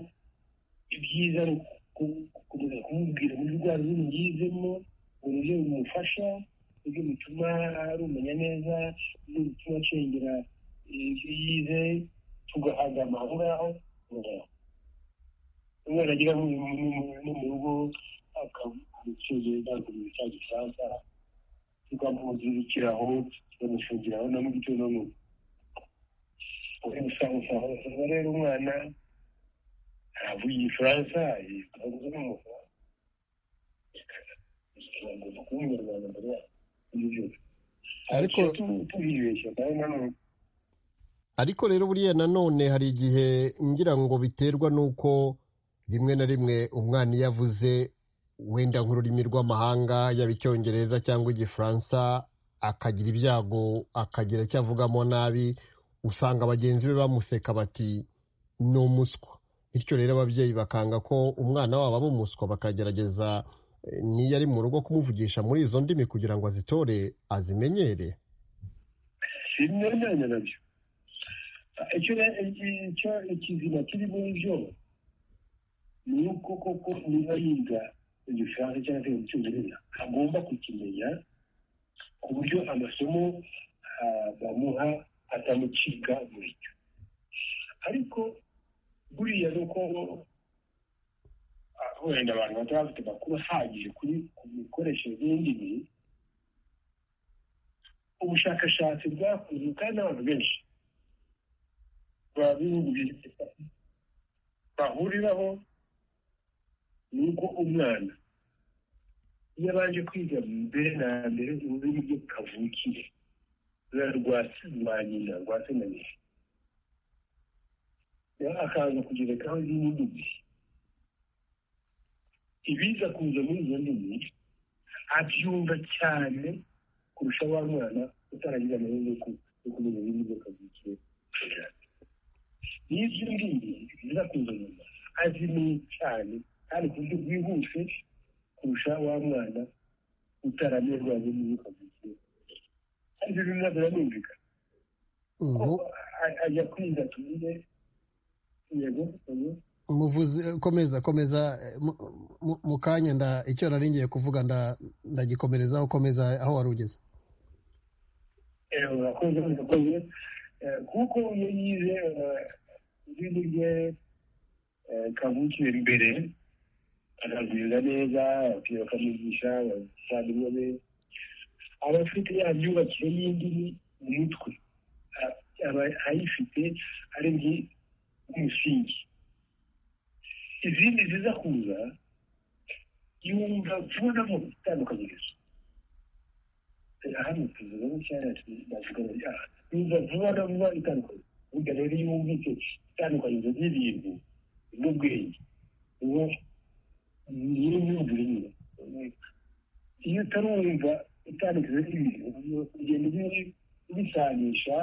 ibyiza ari gukomeza kumubwira uburyo urwara ururimi yizemo uburyo bimufasha uburyo bituma rumenya neza uburyo bituma acengera ibyo yize tugahagama aho ngaho umwana agera no mu rugo umucuruzi ndangamubiri cya gifaransa tukamuzirikiraho tukamushingiraho no mu gitondo no mu ubusangusangu uba rero umwana aravuye igifaransa yitwaza n'umufaransa agomba kuba umunyarwanda mbere y'ibyo Ariko- tubibeshya kandi nanone ariko rero buriya nanone hari igihe ngira ngo biterwa n'uko rimwe na rimwe umwana iyo avuze wenda nk'ururimi rw'amahanga yaba icyongereza cyangwa igifaransa akagira ibyago akagira icyo avugamo nabi usanga bagenzi be bamuseka bati ni umuswa bityo rero ababyeyi bakanga ko umwana wabo aba umuswa bakagerageza eh, n'iyo ari mu rugo kumuvugisha muri izo ndimi kugira ngo azitore azimenyere bimwe byonyine nabyo icyo re- iki- icyo- ikizima kiri muri byo ni uko koko niba yiga igifaransa cyangwa se icyongereza agomba kukimenya ku buryo amasomo ah, bamuha atamucika muri cyo ariko buriya ni uko ah, wenda abantu bataba bafite amakuru ahagije kuri ku mikoreshereze y'indimi ubushakashatsi bwakozwe kandi n'abantu benshi babihurira bahuriraho ni uko umwana iyo abanje kwiga mbere na mbere ururimi rwe kavukire ruba rwa rwa nyina rwa se na nyina rero akaza kugerekaho izindi ndimi ibiza kuza muri izo ndimi abyumva cyane kurusha wa mwana utaragize amahirwe yo ku- yo kumenya ibindi byo kavukiye n'ibyo ngibyo biza kuza nyuma azimeye cyane kandi ku buryo bwihuse kurusha wa mwana utaranyurwa n'ibyo kavukiye aribyo bimwe nabyo biranumvikana ko Mu- a- ajya kwiga tuvuge yego yego muvuze komeza komeza eh, mu- mu- mu kanya nda icyo nari ngiye kuvuga nda- ndagikomerezaho komeza aho wari ugeze urakoze urakoze Eh, kuko iyo yize izindi rye eh, kavukire mbere akabwiriza neza ababyeyi bakamwigisha abavandimwe be aba afite ya myubakire y'indimi mu mutwe A- aba ayifite ari ngi umusingi izindi ziza kuza yumva vuba na vuba itandukanyirizo hano tuvuga nk'icyanya bavuga bari aha yumva vuba na vuba itandukanye burya rero iyo wumvise itandukanyirizo ry'ibintu n'ubwenge uwo niyo myumvire nyine iyo utarumva itandukanyirizo ry'ibintu ugenda ubi- ubisanisha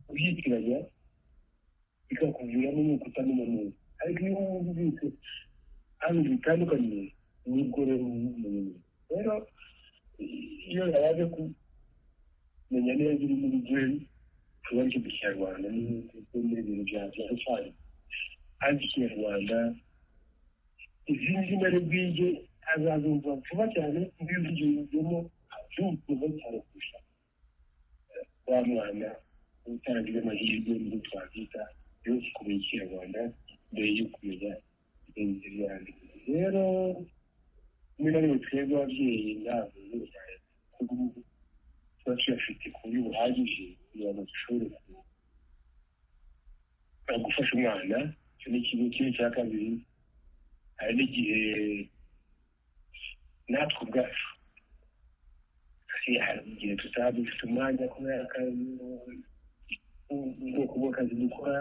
ubyitiranya bikakuviramo nuko utamenya neza ariko iyo wumvise hano bitandukanye nibwo rero umenya rero iyo yaje kumenya neza iri muri byo tuba ari ikinyarwanda n'ibindi bintu bya cyane azi ikinyarwanda izindi zina bwige azazumva vuba cyane ibivugirwemo abyumva cyane kurusha wa mwana utaragize amahirwe mu byo twakwita yo kumenya ikinyarwanda mbere yo kumenya ibindi byanditse rero rimwe na rimwe twebwe ababyeyi ntabwo bibaye kuko tuba tuyafite ku buryo buhagije kugira ngo dushobore ku- eh, gufasha umwana icyo ni ikintu kimwe cya kabiri hari n'igihe natwe ubwacu hari hari igihe tutaba dufite umwanya kubera akazi ubwoko bw'akazi dukora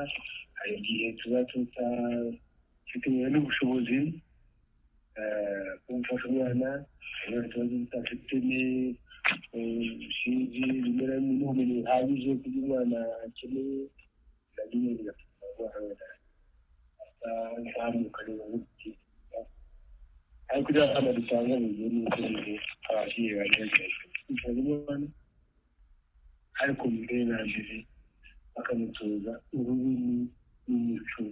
hari igihe tuba tutafite n'ubushobozi eh, kumufasha umwana hari ikibazo tutafite sinzi bimera n'ubumenyi buhagije ku byo umwana akeneye nabyo nyine bigatuma umwana azamuka neza nk'ubuki ariko rero hano dutanga mu gihe n'uko nyine ababyeyi bagerageza kwifuza umwana ariko mbere na mbere bakamutoza ururimi n'umuco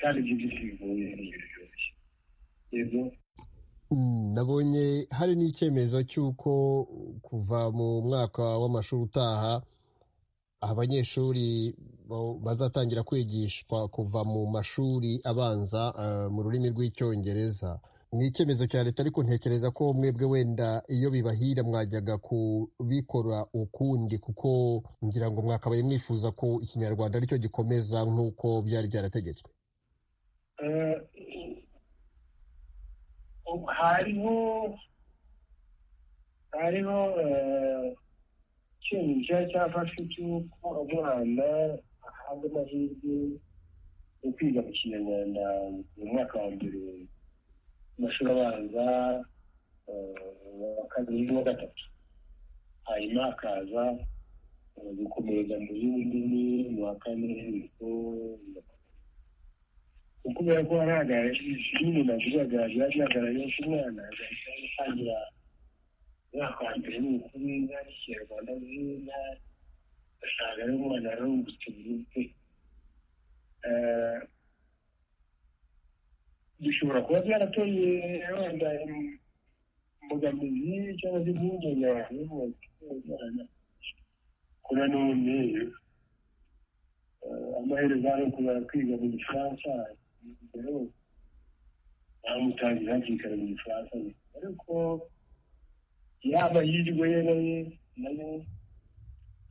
kandi ibyo byose bigoye ni ibintu byoroshye yego Mm, nabonye hari n'icyemezo cy'uko kuva mu mwaka w'amashuri utaha abanyeshuri bo- bazatangira kwigishwa kuva mu mashuri abanza eh, mu rurimi rw'icyongereza ni icyemezo cya leta ariko ntekereza ko mwebwe wenda iyo bibahira mwajyaga kubikora ukundi kuko ngira ngo mwakabaye mwifuza ko ikinyarwanda aricyo gikomeza nk'uko byari byarategetswe Eh, hariho hariho eh, icyemezo cyafashwe cy'uko abana ahabwa amahirwe yo kwiga mu kinyarwanda mu mwaka wa mbere mu mashuri abanza eh, uwa kabiri n'uwa gatatu hanyuma hakaza eh, gukomereza mu zindi ndimi mu wa kane niko kubera ko hagaragara nyine navugaga byagaragaye ko umwana yahise atangira umwaka wa mbere ni ukuri nta n'ikinyarwanda nziza usanga ari umwana yarungutse mu mutwe bishobora kuba byarateye wenda imbogamizi cyangwa se impungenge abantu bose kuba none amaherezo ari ukubara kwiga mu gifaransa rero bamutangira hakikara mu gifaransa ariko yaba yirwe yenaye nayo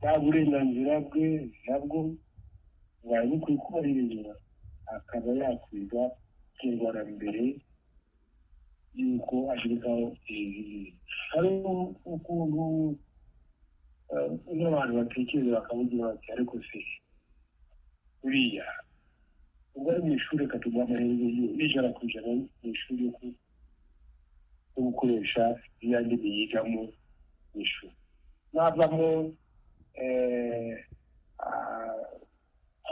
nta burenganzira bwe nabwo bwari bukwiye kubahirizwa akaba yakwiga kinyarwanda mbere yuko ashirikaho ibintu hari ukuntu eh, n'abantu batekereza bakavugira bati ariko se buriya ubwo ari mu ishuri akaduha amahirwe yo n'ijana ku ijana mu ishuri yo ku- yo gukoresha ya ndimi yigamo mu ishuri navamo eh, ah,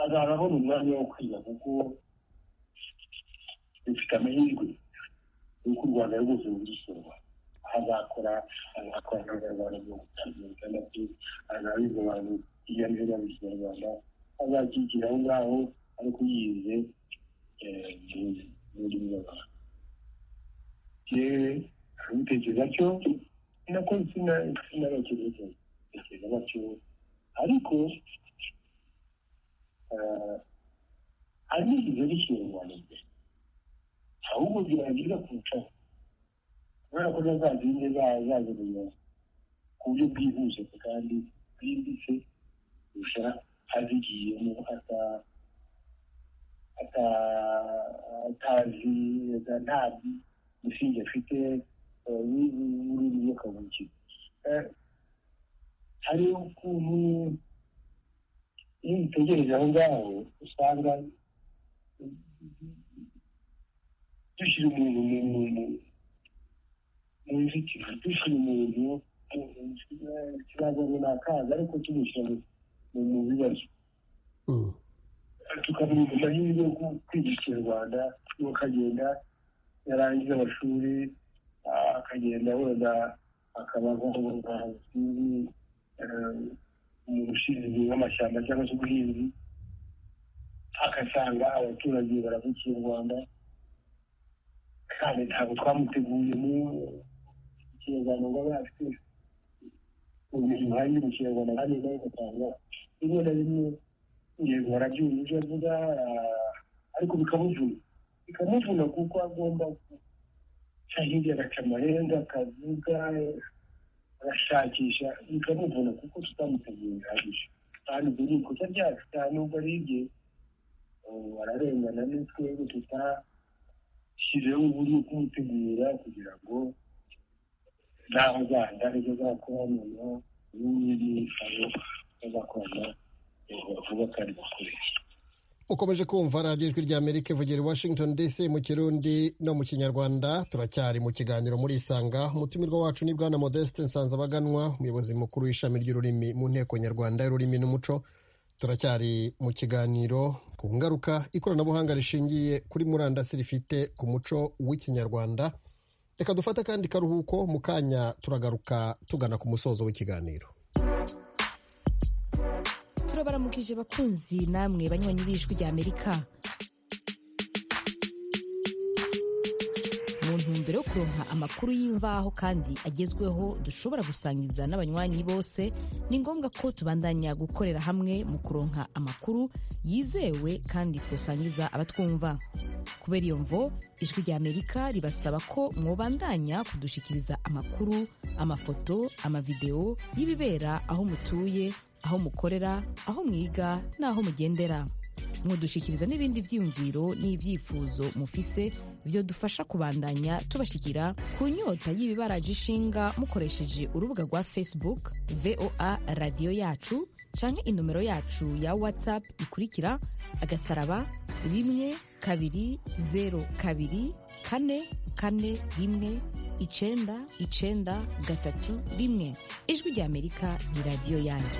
azaba abona umwanya wo kwiga kuko rufite amahirwe y'uko u rwanda rwose rugisoma azakora azakora n'abanyarwanda mu gutanga nabyo azabiga abantu iyo ari byo mu kinyarwanda azakigira aho ngaho ariko yize eh, mu- mu ndimi z'abantu yewe abitekereza cyo nako sinabakiriye tekereza batyo ariko eh, hari n'igihe ari kinyarwanda mbere ahubwo biragira kurushaho kubera ko zazindi zazimenya ku buryo bwihuse kandi bwimbitse kurusha azigiyemo ata- ata- atazi ata- nta musingi afite eh, ni- n'ururimi rwo kavukire Eh, hari ukuntu iyo ubitegereje aho ngaho usanga dushyira umuntu mu mu- mu nzitiro dushyira umuntu mu- mu kibazo runaka ariko tumushyira mu- mu mu bibazo Mm. tukamuha amahirwe yo ku- kwiga ikinyarwanda n'uwo akagenda yarangiza amashuri ah, akagenda wenda akaba nk'umuvuzi umuntu ushinzwe nk'amashyamba cyangwa se ubuhinzi agasanga abaturage baravukiye u rwanda kandi ntabwo twamuteguye mu kinyarwanda ngo abe afite ubumenyi buhagije mu kinyarwanda kandi nawe ugasanga rimwe na rimwe yego barabyumva ibyo avuga ah, ariko bikamuvuna bikamuvuna kuko agomba guca hirya agaca amarenga akavuga agashakisha bikamuvuna kuko tutamuteguye bihagije kandi ibyo ni ikosa ryacu nta nubwo ari ibye ubu bararengana ni twebwe tutashyizeho uburyo bwo kumutegura kugira ngo n'aho azajya aribyo azakora noneho n'ibindi bitaro azakorana vuba kandi bakoresha ukomeje kumva radiyo ijwi rya amerika ivugira i washington dc mu kirundi no mu kinyarwanda turacyari mu kiganiro muri isanga umutumirwa wacu ni bwana modeste nsanzabaganwa umuyobozi mukuru w'ishami ry'ururimi mu nteko nyarwanda y'ururimi n'umuco turacyari mu kiganiro ku ngaruka ikoranabuhanga rishingiye kuri murandasi rifite ku muco w'ikinyarwanda reka dufate akandi karuhuko mu kanya turagaruka tugana ku musozo w'ikiganiro turabaramukije bakunzi namwe banywanyi b'ijwi ry'amerika mu ntumbero intumbero yo kuronka amakuru y'imvaho kandi agezweho dushobora gusangiza n'abanywanyi bose ni ngombwa ko tubandanya gukorera hamwe mu kuronka amakuru yizewe kandi twosangiza abatwumva kubera iyo mvo ijwi rya amerika ribasaba ko mwobandanya kudushikiriza amakuru amafoto amavideo y'ibibera aho mutuye aho mukorera aho mwiga n'aho mugendera mudushikiriza n'ibindi byiyumviro n'ibyifuzo mufise byo dufasha kubandanya tubashikira ku nyota y'ibibaraje ishinga mukoresheje urubuga rwa facebook voa radiyo yacu canke inomero yacu ya whatsapp ikurikira agasaraba rimwe kabiri zero kabiri kane kane rimwe icenda icenda gatatu rimwe ijwi rya amerika ni radiyo yanyu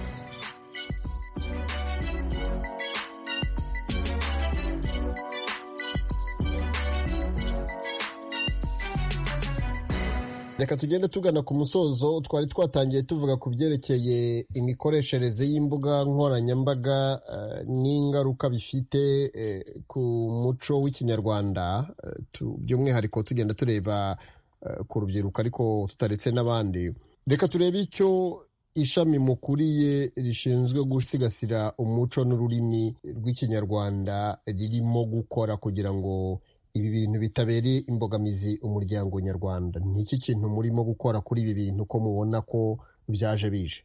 reka tugende tugana ku musozo twari twatangiye tuvuga ku byerekeye imikoreshereze y'imbuga nkoranyambaga eh, n'ingaruka bifite eh, ku muco w'ikinyarwanda eh, tu- by'umwihariko tugenda tureba eh, ku rubyiruko ariko tutaretse n'abandi reka turebe icyo ishami mukuriye rishinzwe gusigasira umuco n'ururimi rw'ikinyarwanda ririmo gukora kugira ngo ibi bintu bitabereye imbogamizi umuryango nyarwanda ni iki kintu murimo gukora kuri ibi bintu ko mubona ko byaje bije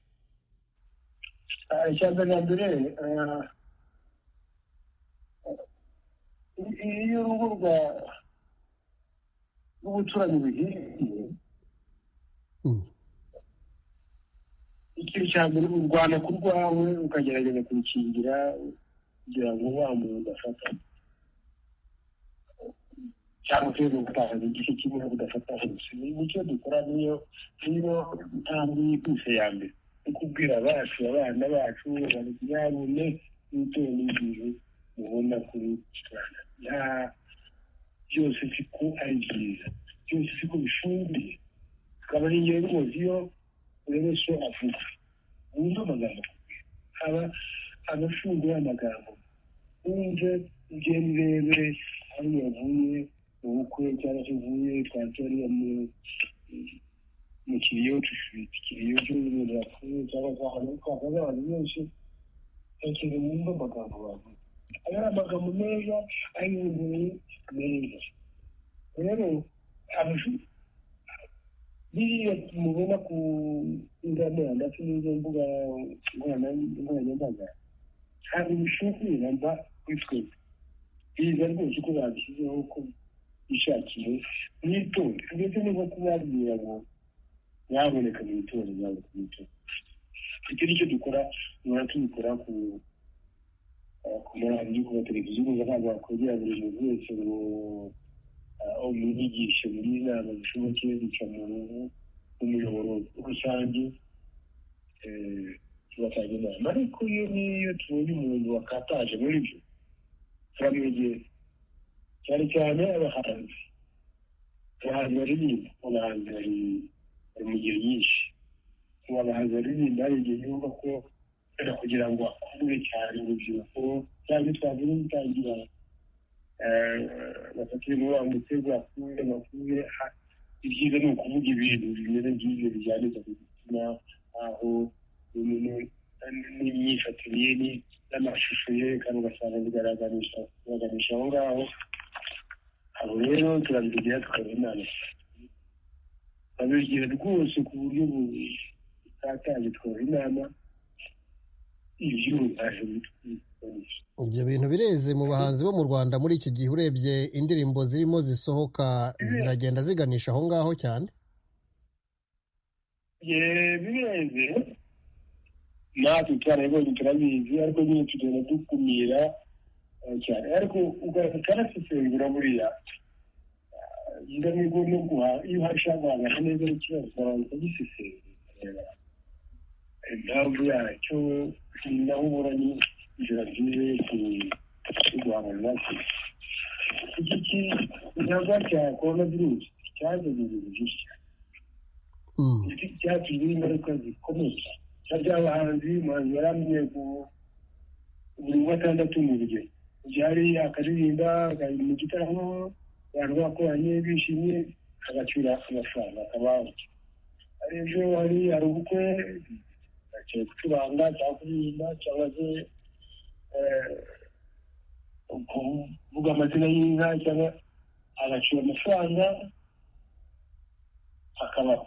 ishyamba rya mbere ah, iyo urugo rwa rw'ubuturanyi buhiye Mm. ikintu cya mbere urwana ku rwawe ukagerageza kurukingira kugira ngo wa muntu udafata cyangwa se ugatakaza igice kimwe udafata hose nicyo dukora niyo niyo ntambwe yihuse ya mbere no kubwira abacu abana bacu bariyabone bitewe n'igihe mubona kuri iki rwanda nta byose siko ari byiza byose siko bishumbiye akaba ari ingenzi mu iyo buri wese avuga wumve amagambo aba abafunguye amagambo wumve ugenda urebe aho yavuye mu bukwe cyangwa se uvuye twatariye mu mu kiriyo cy'ifiriti ikiriyo cy'umuntu yapfuye cyangwa se ahantu twakaza abantu benshi ntekereza wumve amagambo bavuga ayo ari amagambo meza ayunguye meza rero abashu- biriya mubona ku nzamura ndetse n'izo mbuga nkorana- nkoranyambaga ntabwo bishobora mba kuri twebwe biza rwose uko babishyizeho ko bishakiye mwitonde ndetse niko kubabwira ngo nyaboneka mwitonde nyaboneka mwitonde icyo nicyo dukora duhora tubikora ku eh, ku maradiyo ku mateleviziyo gusa ntabwo wakwegera buri muntu wese ngo aho mwigishe muri inama zishoboke bica mu ruhu umuyoboro rusange eh, tugatanga inama ariko iyo n'iyo tubonye umuntu wakataje muri byo turamwegera cyane cyane abahanzi abahanzi baririmba abahanzi bari bari mu ngeri nyinshi ubu abahanzi baririmba hari igihe yumva ko wenda kugira ngo akundwe cyane urubyiruko cyangwa twavuga gutangira batatu muri mutego akuye bakuye ibyiza ni ukuvuga ibintu bimeze nk'ibyo bijyanirwa ku gitsina aho n'imyifatire ye ni- n'amashusho yerekana ugasanga bigaragarisha bigaragarisha aho ngaho abo rero turabigira tukaba inama babigira rwose ku buryo butatanye tukaba inama ibyuho byaje bitwikora ibyo bintu bireze mu bahanzi bo mu rwanda muri iki gihe urebye indirimbo zirimo zisohoka ziragenda ziganisha aho ngaho cyane Ye, bireze natwe twarabibonye turabizi ariko nyine tugenda dukumira eh, cyane ariko ukarasesengura buriya ndamigo no guha iyo hasha guhangana neza n'ikibazo abantu bagisesengura impamvu yacyo ni naho ubura ni inzira nziza yo ku- yo guhangana nacyo iki ki- igikorwa cya korona virusi cyazanye ibintu byinshi cyane Mm. byatumye ingaruka zikomeye na by'abahanzi umuhanzi yarambwiye ku buri wa gatandatu mu rugero byari akaririmba akari mu gitaramo abantu bakoranye bishimye agacira amafaranga akabanje ejo hari hari ubukwe bagiye gucuranga cyangwa kuririmba cyangwa se kuvuga amazina y'inka cyangwa agacira amafaranga akabaho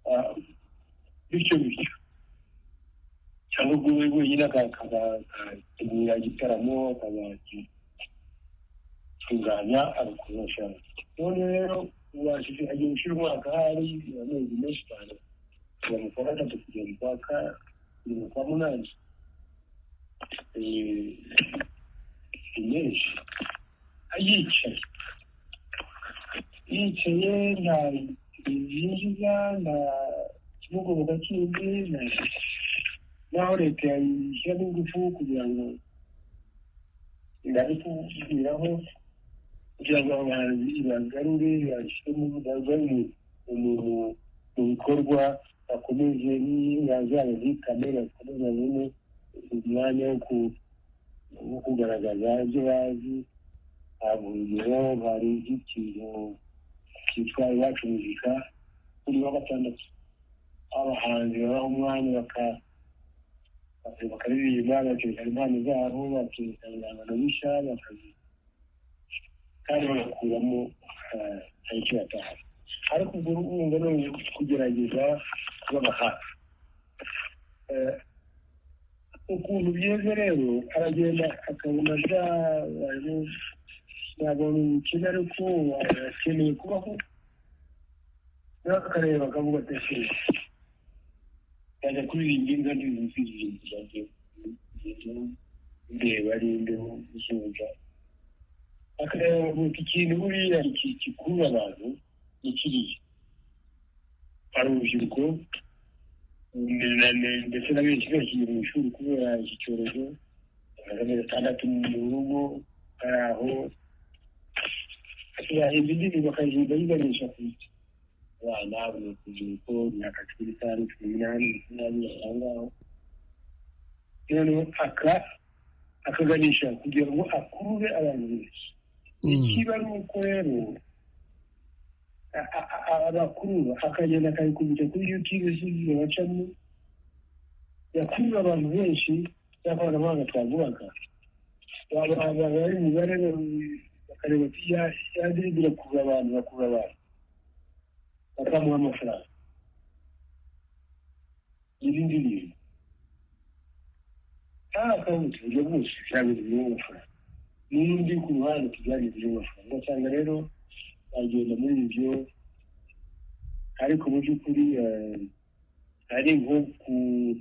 Ah, bityo bityo cyangwa ubwo we wenyine akategura igitaramo akazatunganya agakoresha none rero ubashije agiye gushyira umwaka hari amezi menshi cyane kuva mu kwa gatatu kugera mu kwa kane kugera mu kwa munani Eh, ni menshi yicaye yicaye nta byinjiza nta kimugoboka kindi nta- naho leta yayishyiramo ingufu kugira ngo ingane kubwiraho kugira ngo abahanzi ibagarure bashyiremo bagare mu bikorwa bakomeze n'inka zabo zikame bakomeze babone umwanya wo ku- wo kugaragaza ibyo bazi haba urugero hari ikintu cyitwa iwacu muzika kuri wa gatandatu abahanzi babaha umwanya baka- baka- bakaririmba bakerekana impano zabo bakerekana ibihangano bishya bakazi kandi bagakuramo ah, hari icyo bataha ariko ubwo urumva ni ukugerageza kubaba hafi Eh, ukuntu byeze rero aragenda akabona byabaye ntabwo bimukina ariko akeneye kubaho rero akareba akavuga ati "Ese yajya kuririmba inka ntizizirimbira ndeba ari imbeho zuba akareba ati ikintu buriya iki- gikurura abantu ni kiriya hari urubyiruko ni- na- ni- ndetse na benshi bakiri mu ishuri kubera iki cyorezo amezi atandatu mu rugo hari aho yahimba indirimbo bakayirinda yiganisha ku biti abana buri rubyiruko imyaka cumi n'itanu cumi n'umunani makumyabiri aho ngaho noneho aka akaganisha kugira ngo akurure abantu benshi ikiba ari uko rero a- a- a- abakurura akagenda akabikubita kuri yutube z'igihe bacamo yakurura abantu benshi y'akoranabuhanga twavugaga bari imibare bakareba ati yadirimbo irakurura abantu bakurura abantu bakamuha amafaranga n'ibindi bintu nta akawunti uburyo bwose byabuze amafaranga n'undi ku ruhande tujyanye amafaranga ugasanga rero bagenda muri ibyo ariko mu by'ukuri eh, ari nko ku-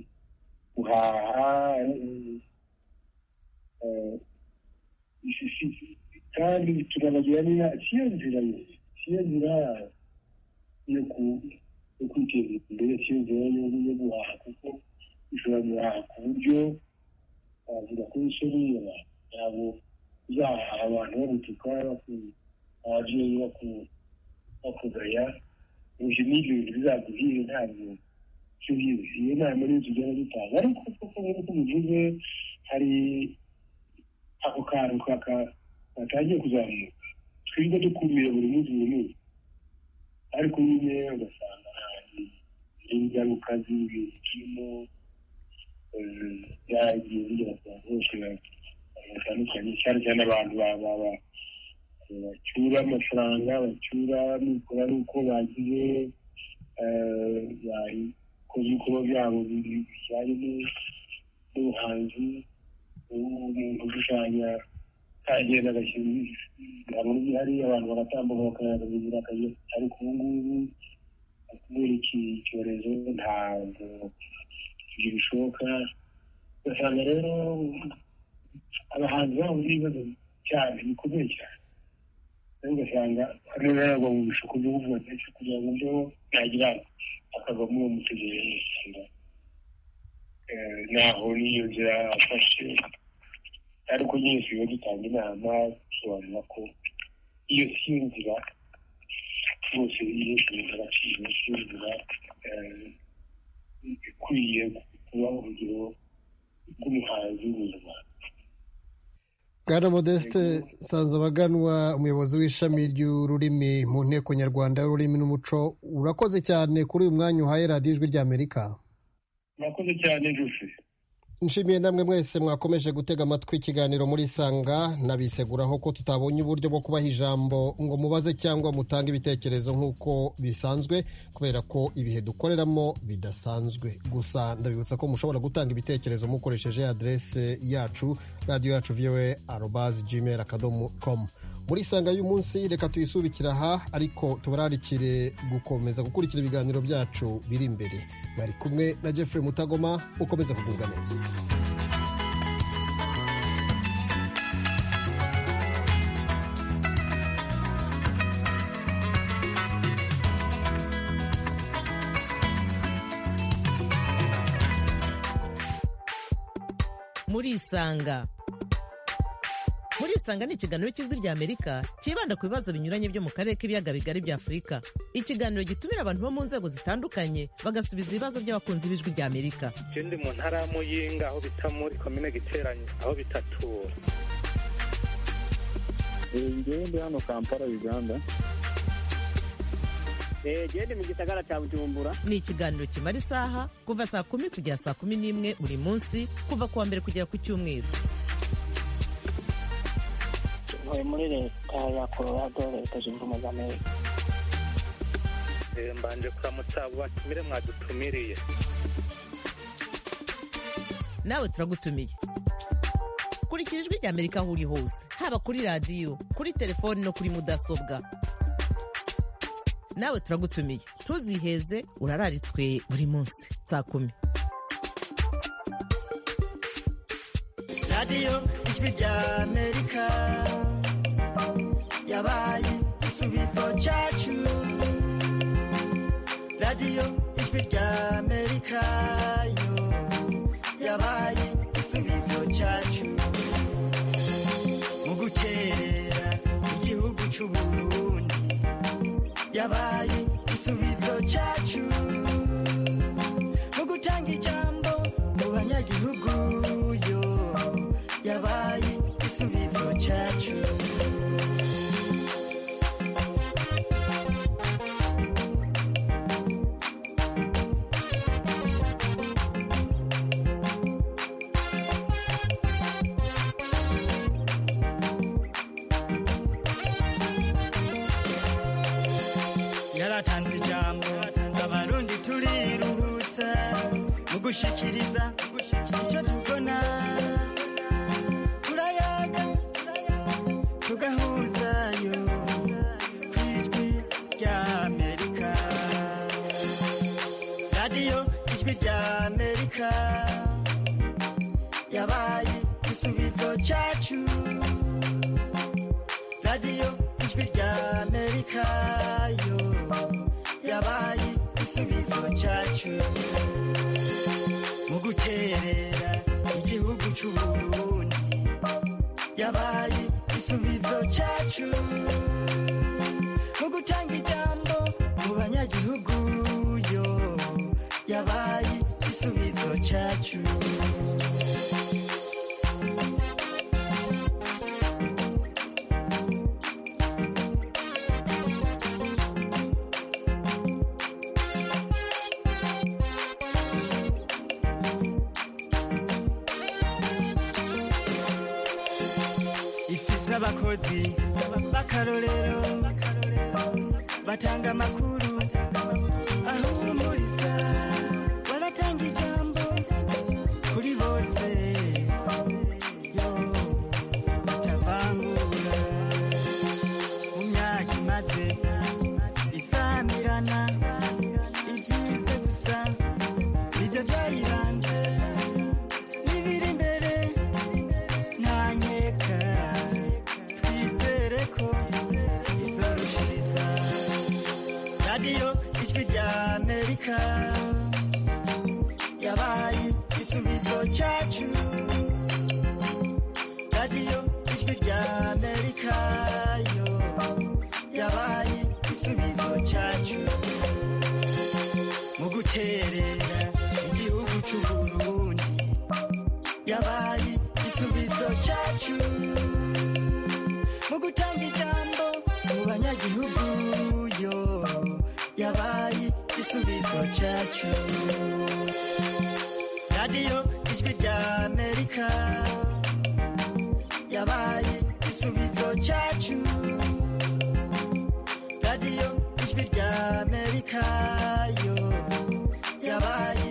guhaha eh, si- si- kandi turabagira niba siyo nzira yo- siyo nzira yo ku- yo kwiteza imbere siyo nzira yo- yo guhaha kuko ushobora guhaha ku buryo wavuga ko wisoriye ntabwo uzahaha abantu bagutuka baku- ababyeyi baku- bakugaya ibyo ni ibintu bizaguhira ntabwo cy'ubizi iyo nama niyo tugenda dutanga ariko koko nk'uko muvuze hari ako kantu kaka- katangiye kuzamuka twirwa dukumira buri munsi buri munsi ariko nyine ugasanga hari ingaruka z'ibintu kirimo eh, byagiye bigera ku bantu bose batandukanye cyane cyane abantu ba- ba- ba- bacyura amafaranga bacyura mikora n'uko bagize bakoze ibikorwa byabo bijyanye n'ubuhanzi umuntu ushushanya agenda agashyira ibihangano bye hari abantu bagatambuka bakayabagira akazi ariko ubu ngubu kubera iki cyorezo ntabwo ibyo bishoboka ugasanga rero abahanzi bahuye n'ibibazo cyane bikomeye cyane rero ugasanga hano ntabwo mu bishuko byo kuvuga ndetse kugira ngo mbeho nagira akava muri uwo mutegereze ugasanga eh, naho niyo nzira afashe ariko nyine tuba dutanga inama dusobanura ko iyo si yo nzira rwose iyo ibintu agaciro si yo nzira eh, ikwiye kuba urugero rw'umuhanzi mu rwanda bwana modeste nsanzabaganwa umuyobozi w'ishami ry'ururimi mu nteko nyarwanda y'ururimi n'umuco urakoze cyane kuri uyu mwanya uhaye radiyo ijwi ry'amerika murakoze cyane gufi nshimiye namwe mwese mwakomeje gutega amatwi ikiganiro muri sanga nabiseguraho ko tutabonye uburyo bwo kubaha ijambo ngo mubaze cyangwa mutange ibitekerezo nk'uko bisanzwe kubera ko ibihe dukoreramo bidasanzwe gusa ndabibutsa ko mushobora gutanga ibitekerezo mukoresheje aderese yacu radiyo yacu viwe arobazi gmail akadomo komu muri sanga y'umunsi reka tuyisubikira aha ariko tubararikire gukomeza gukurikira ibiganiro byacu biri imbere bari kumwe na Jeffrey mutagoma ukomeza kugubwa neza murisanga murisanga ni ikiganiro cy'ijwi ry'amerika cyibanda ku bibazo binyuranye byo mu karere k'ibiyaga bigari bya afurika ikiganiro gitumira abantu bo mu nzego zitandukanye bagasubiza ibibazo by'abakunzi b'ijwi ry'amerika ikindi mu ntara ya muyinga aho bita muri komine giteranye aho bita tura ngewe ndi hano kampala uganda gende mu gisagara cya bujumbura ni ikiganiro kimara isaha kuva saa kumi kugera saa kumi n'imwe buri munsi kuva ku wa mbere kugera ku cyumweru ntuye muri leta ya colorado leta zunze ubumwe za amerika Eh, mbanje kuramutsa abo batumire mwadutumiriye nawe turagutumiye kurikira ijwi ry'amerika aho uri hose haba kuri radiyo kuri telefoni no kuri mudasobwa nawe turagutumiye ntuziheze urararitswe buri munsi saa kumi radiyo ijwi ry'amerika yabaye igisubizo cyacu radiyo ijwi ry'amerika yo yabaye igisubizo cyacu mu gukerera igihugu cy'u Burundi yabaye igisubizo cyacu mu gutanga ijambo mu banyagihugu yo yabaye igisubizo cyacu yaratanze ijambo abarundi turiruhutsa mu gushikiriza icyo tubona turayaga tugahuzayo ku ijwi ry'amerika radiyo ijwi ry'amerika yabaye igisubizo cyacu radiyo ijwi ry'amerika yo yabaye igisubizo cyacu mu guterera igihugu cy'u Burundi yabaye igisubizo cyacu mu gutanga ijambo mu banyagihugu yo yabaye igisubizo cyacu ifise abakozi b'akarorero batanga amakuru ahubwo muri sa baratanga ijambo kuri bose yo batavangura mu myaka imaze isamirana ibyize gusa nibyo byayibanze n'ibiri imbere ntanyeka twizere ko izarushiriza radiyo ijwi ry'amerika yabaye igisubizo cyacu radiyo ijwi ry'amerika yo yabaye igisubizo cyacu mu guterera igihugu cy'u Burundi yabaye igisubizo cyacu mu gutanga ijambo mu banyagihugu yo yabaye igisubizo cyacu radiyo ijwi rya amerika yabaye igisubizo cyacu radiyo ijwi rya amerika yo yabaye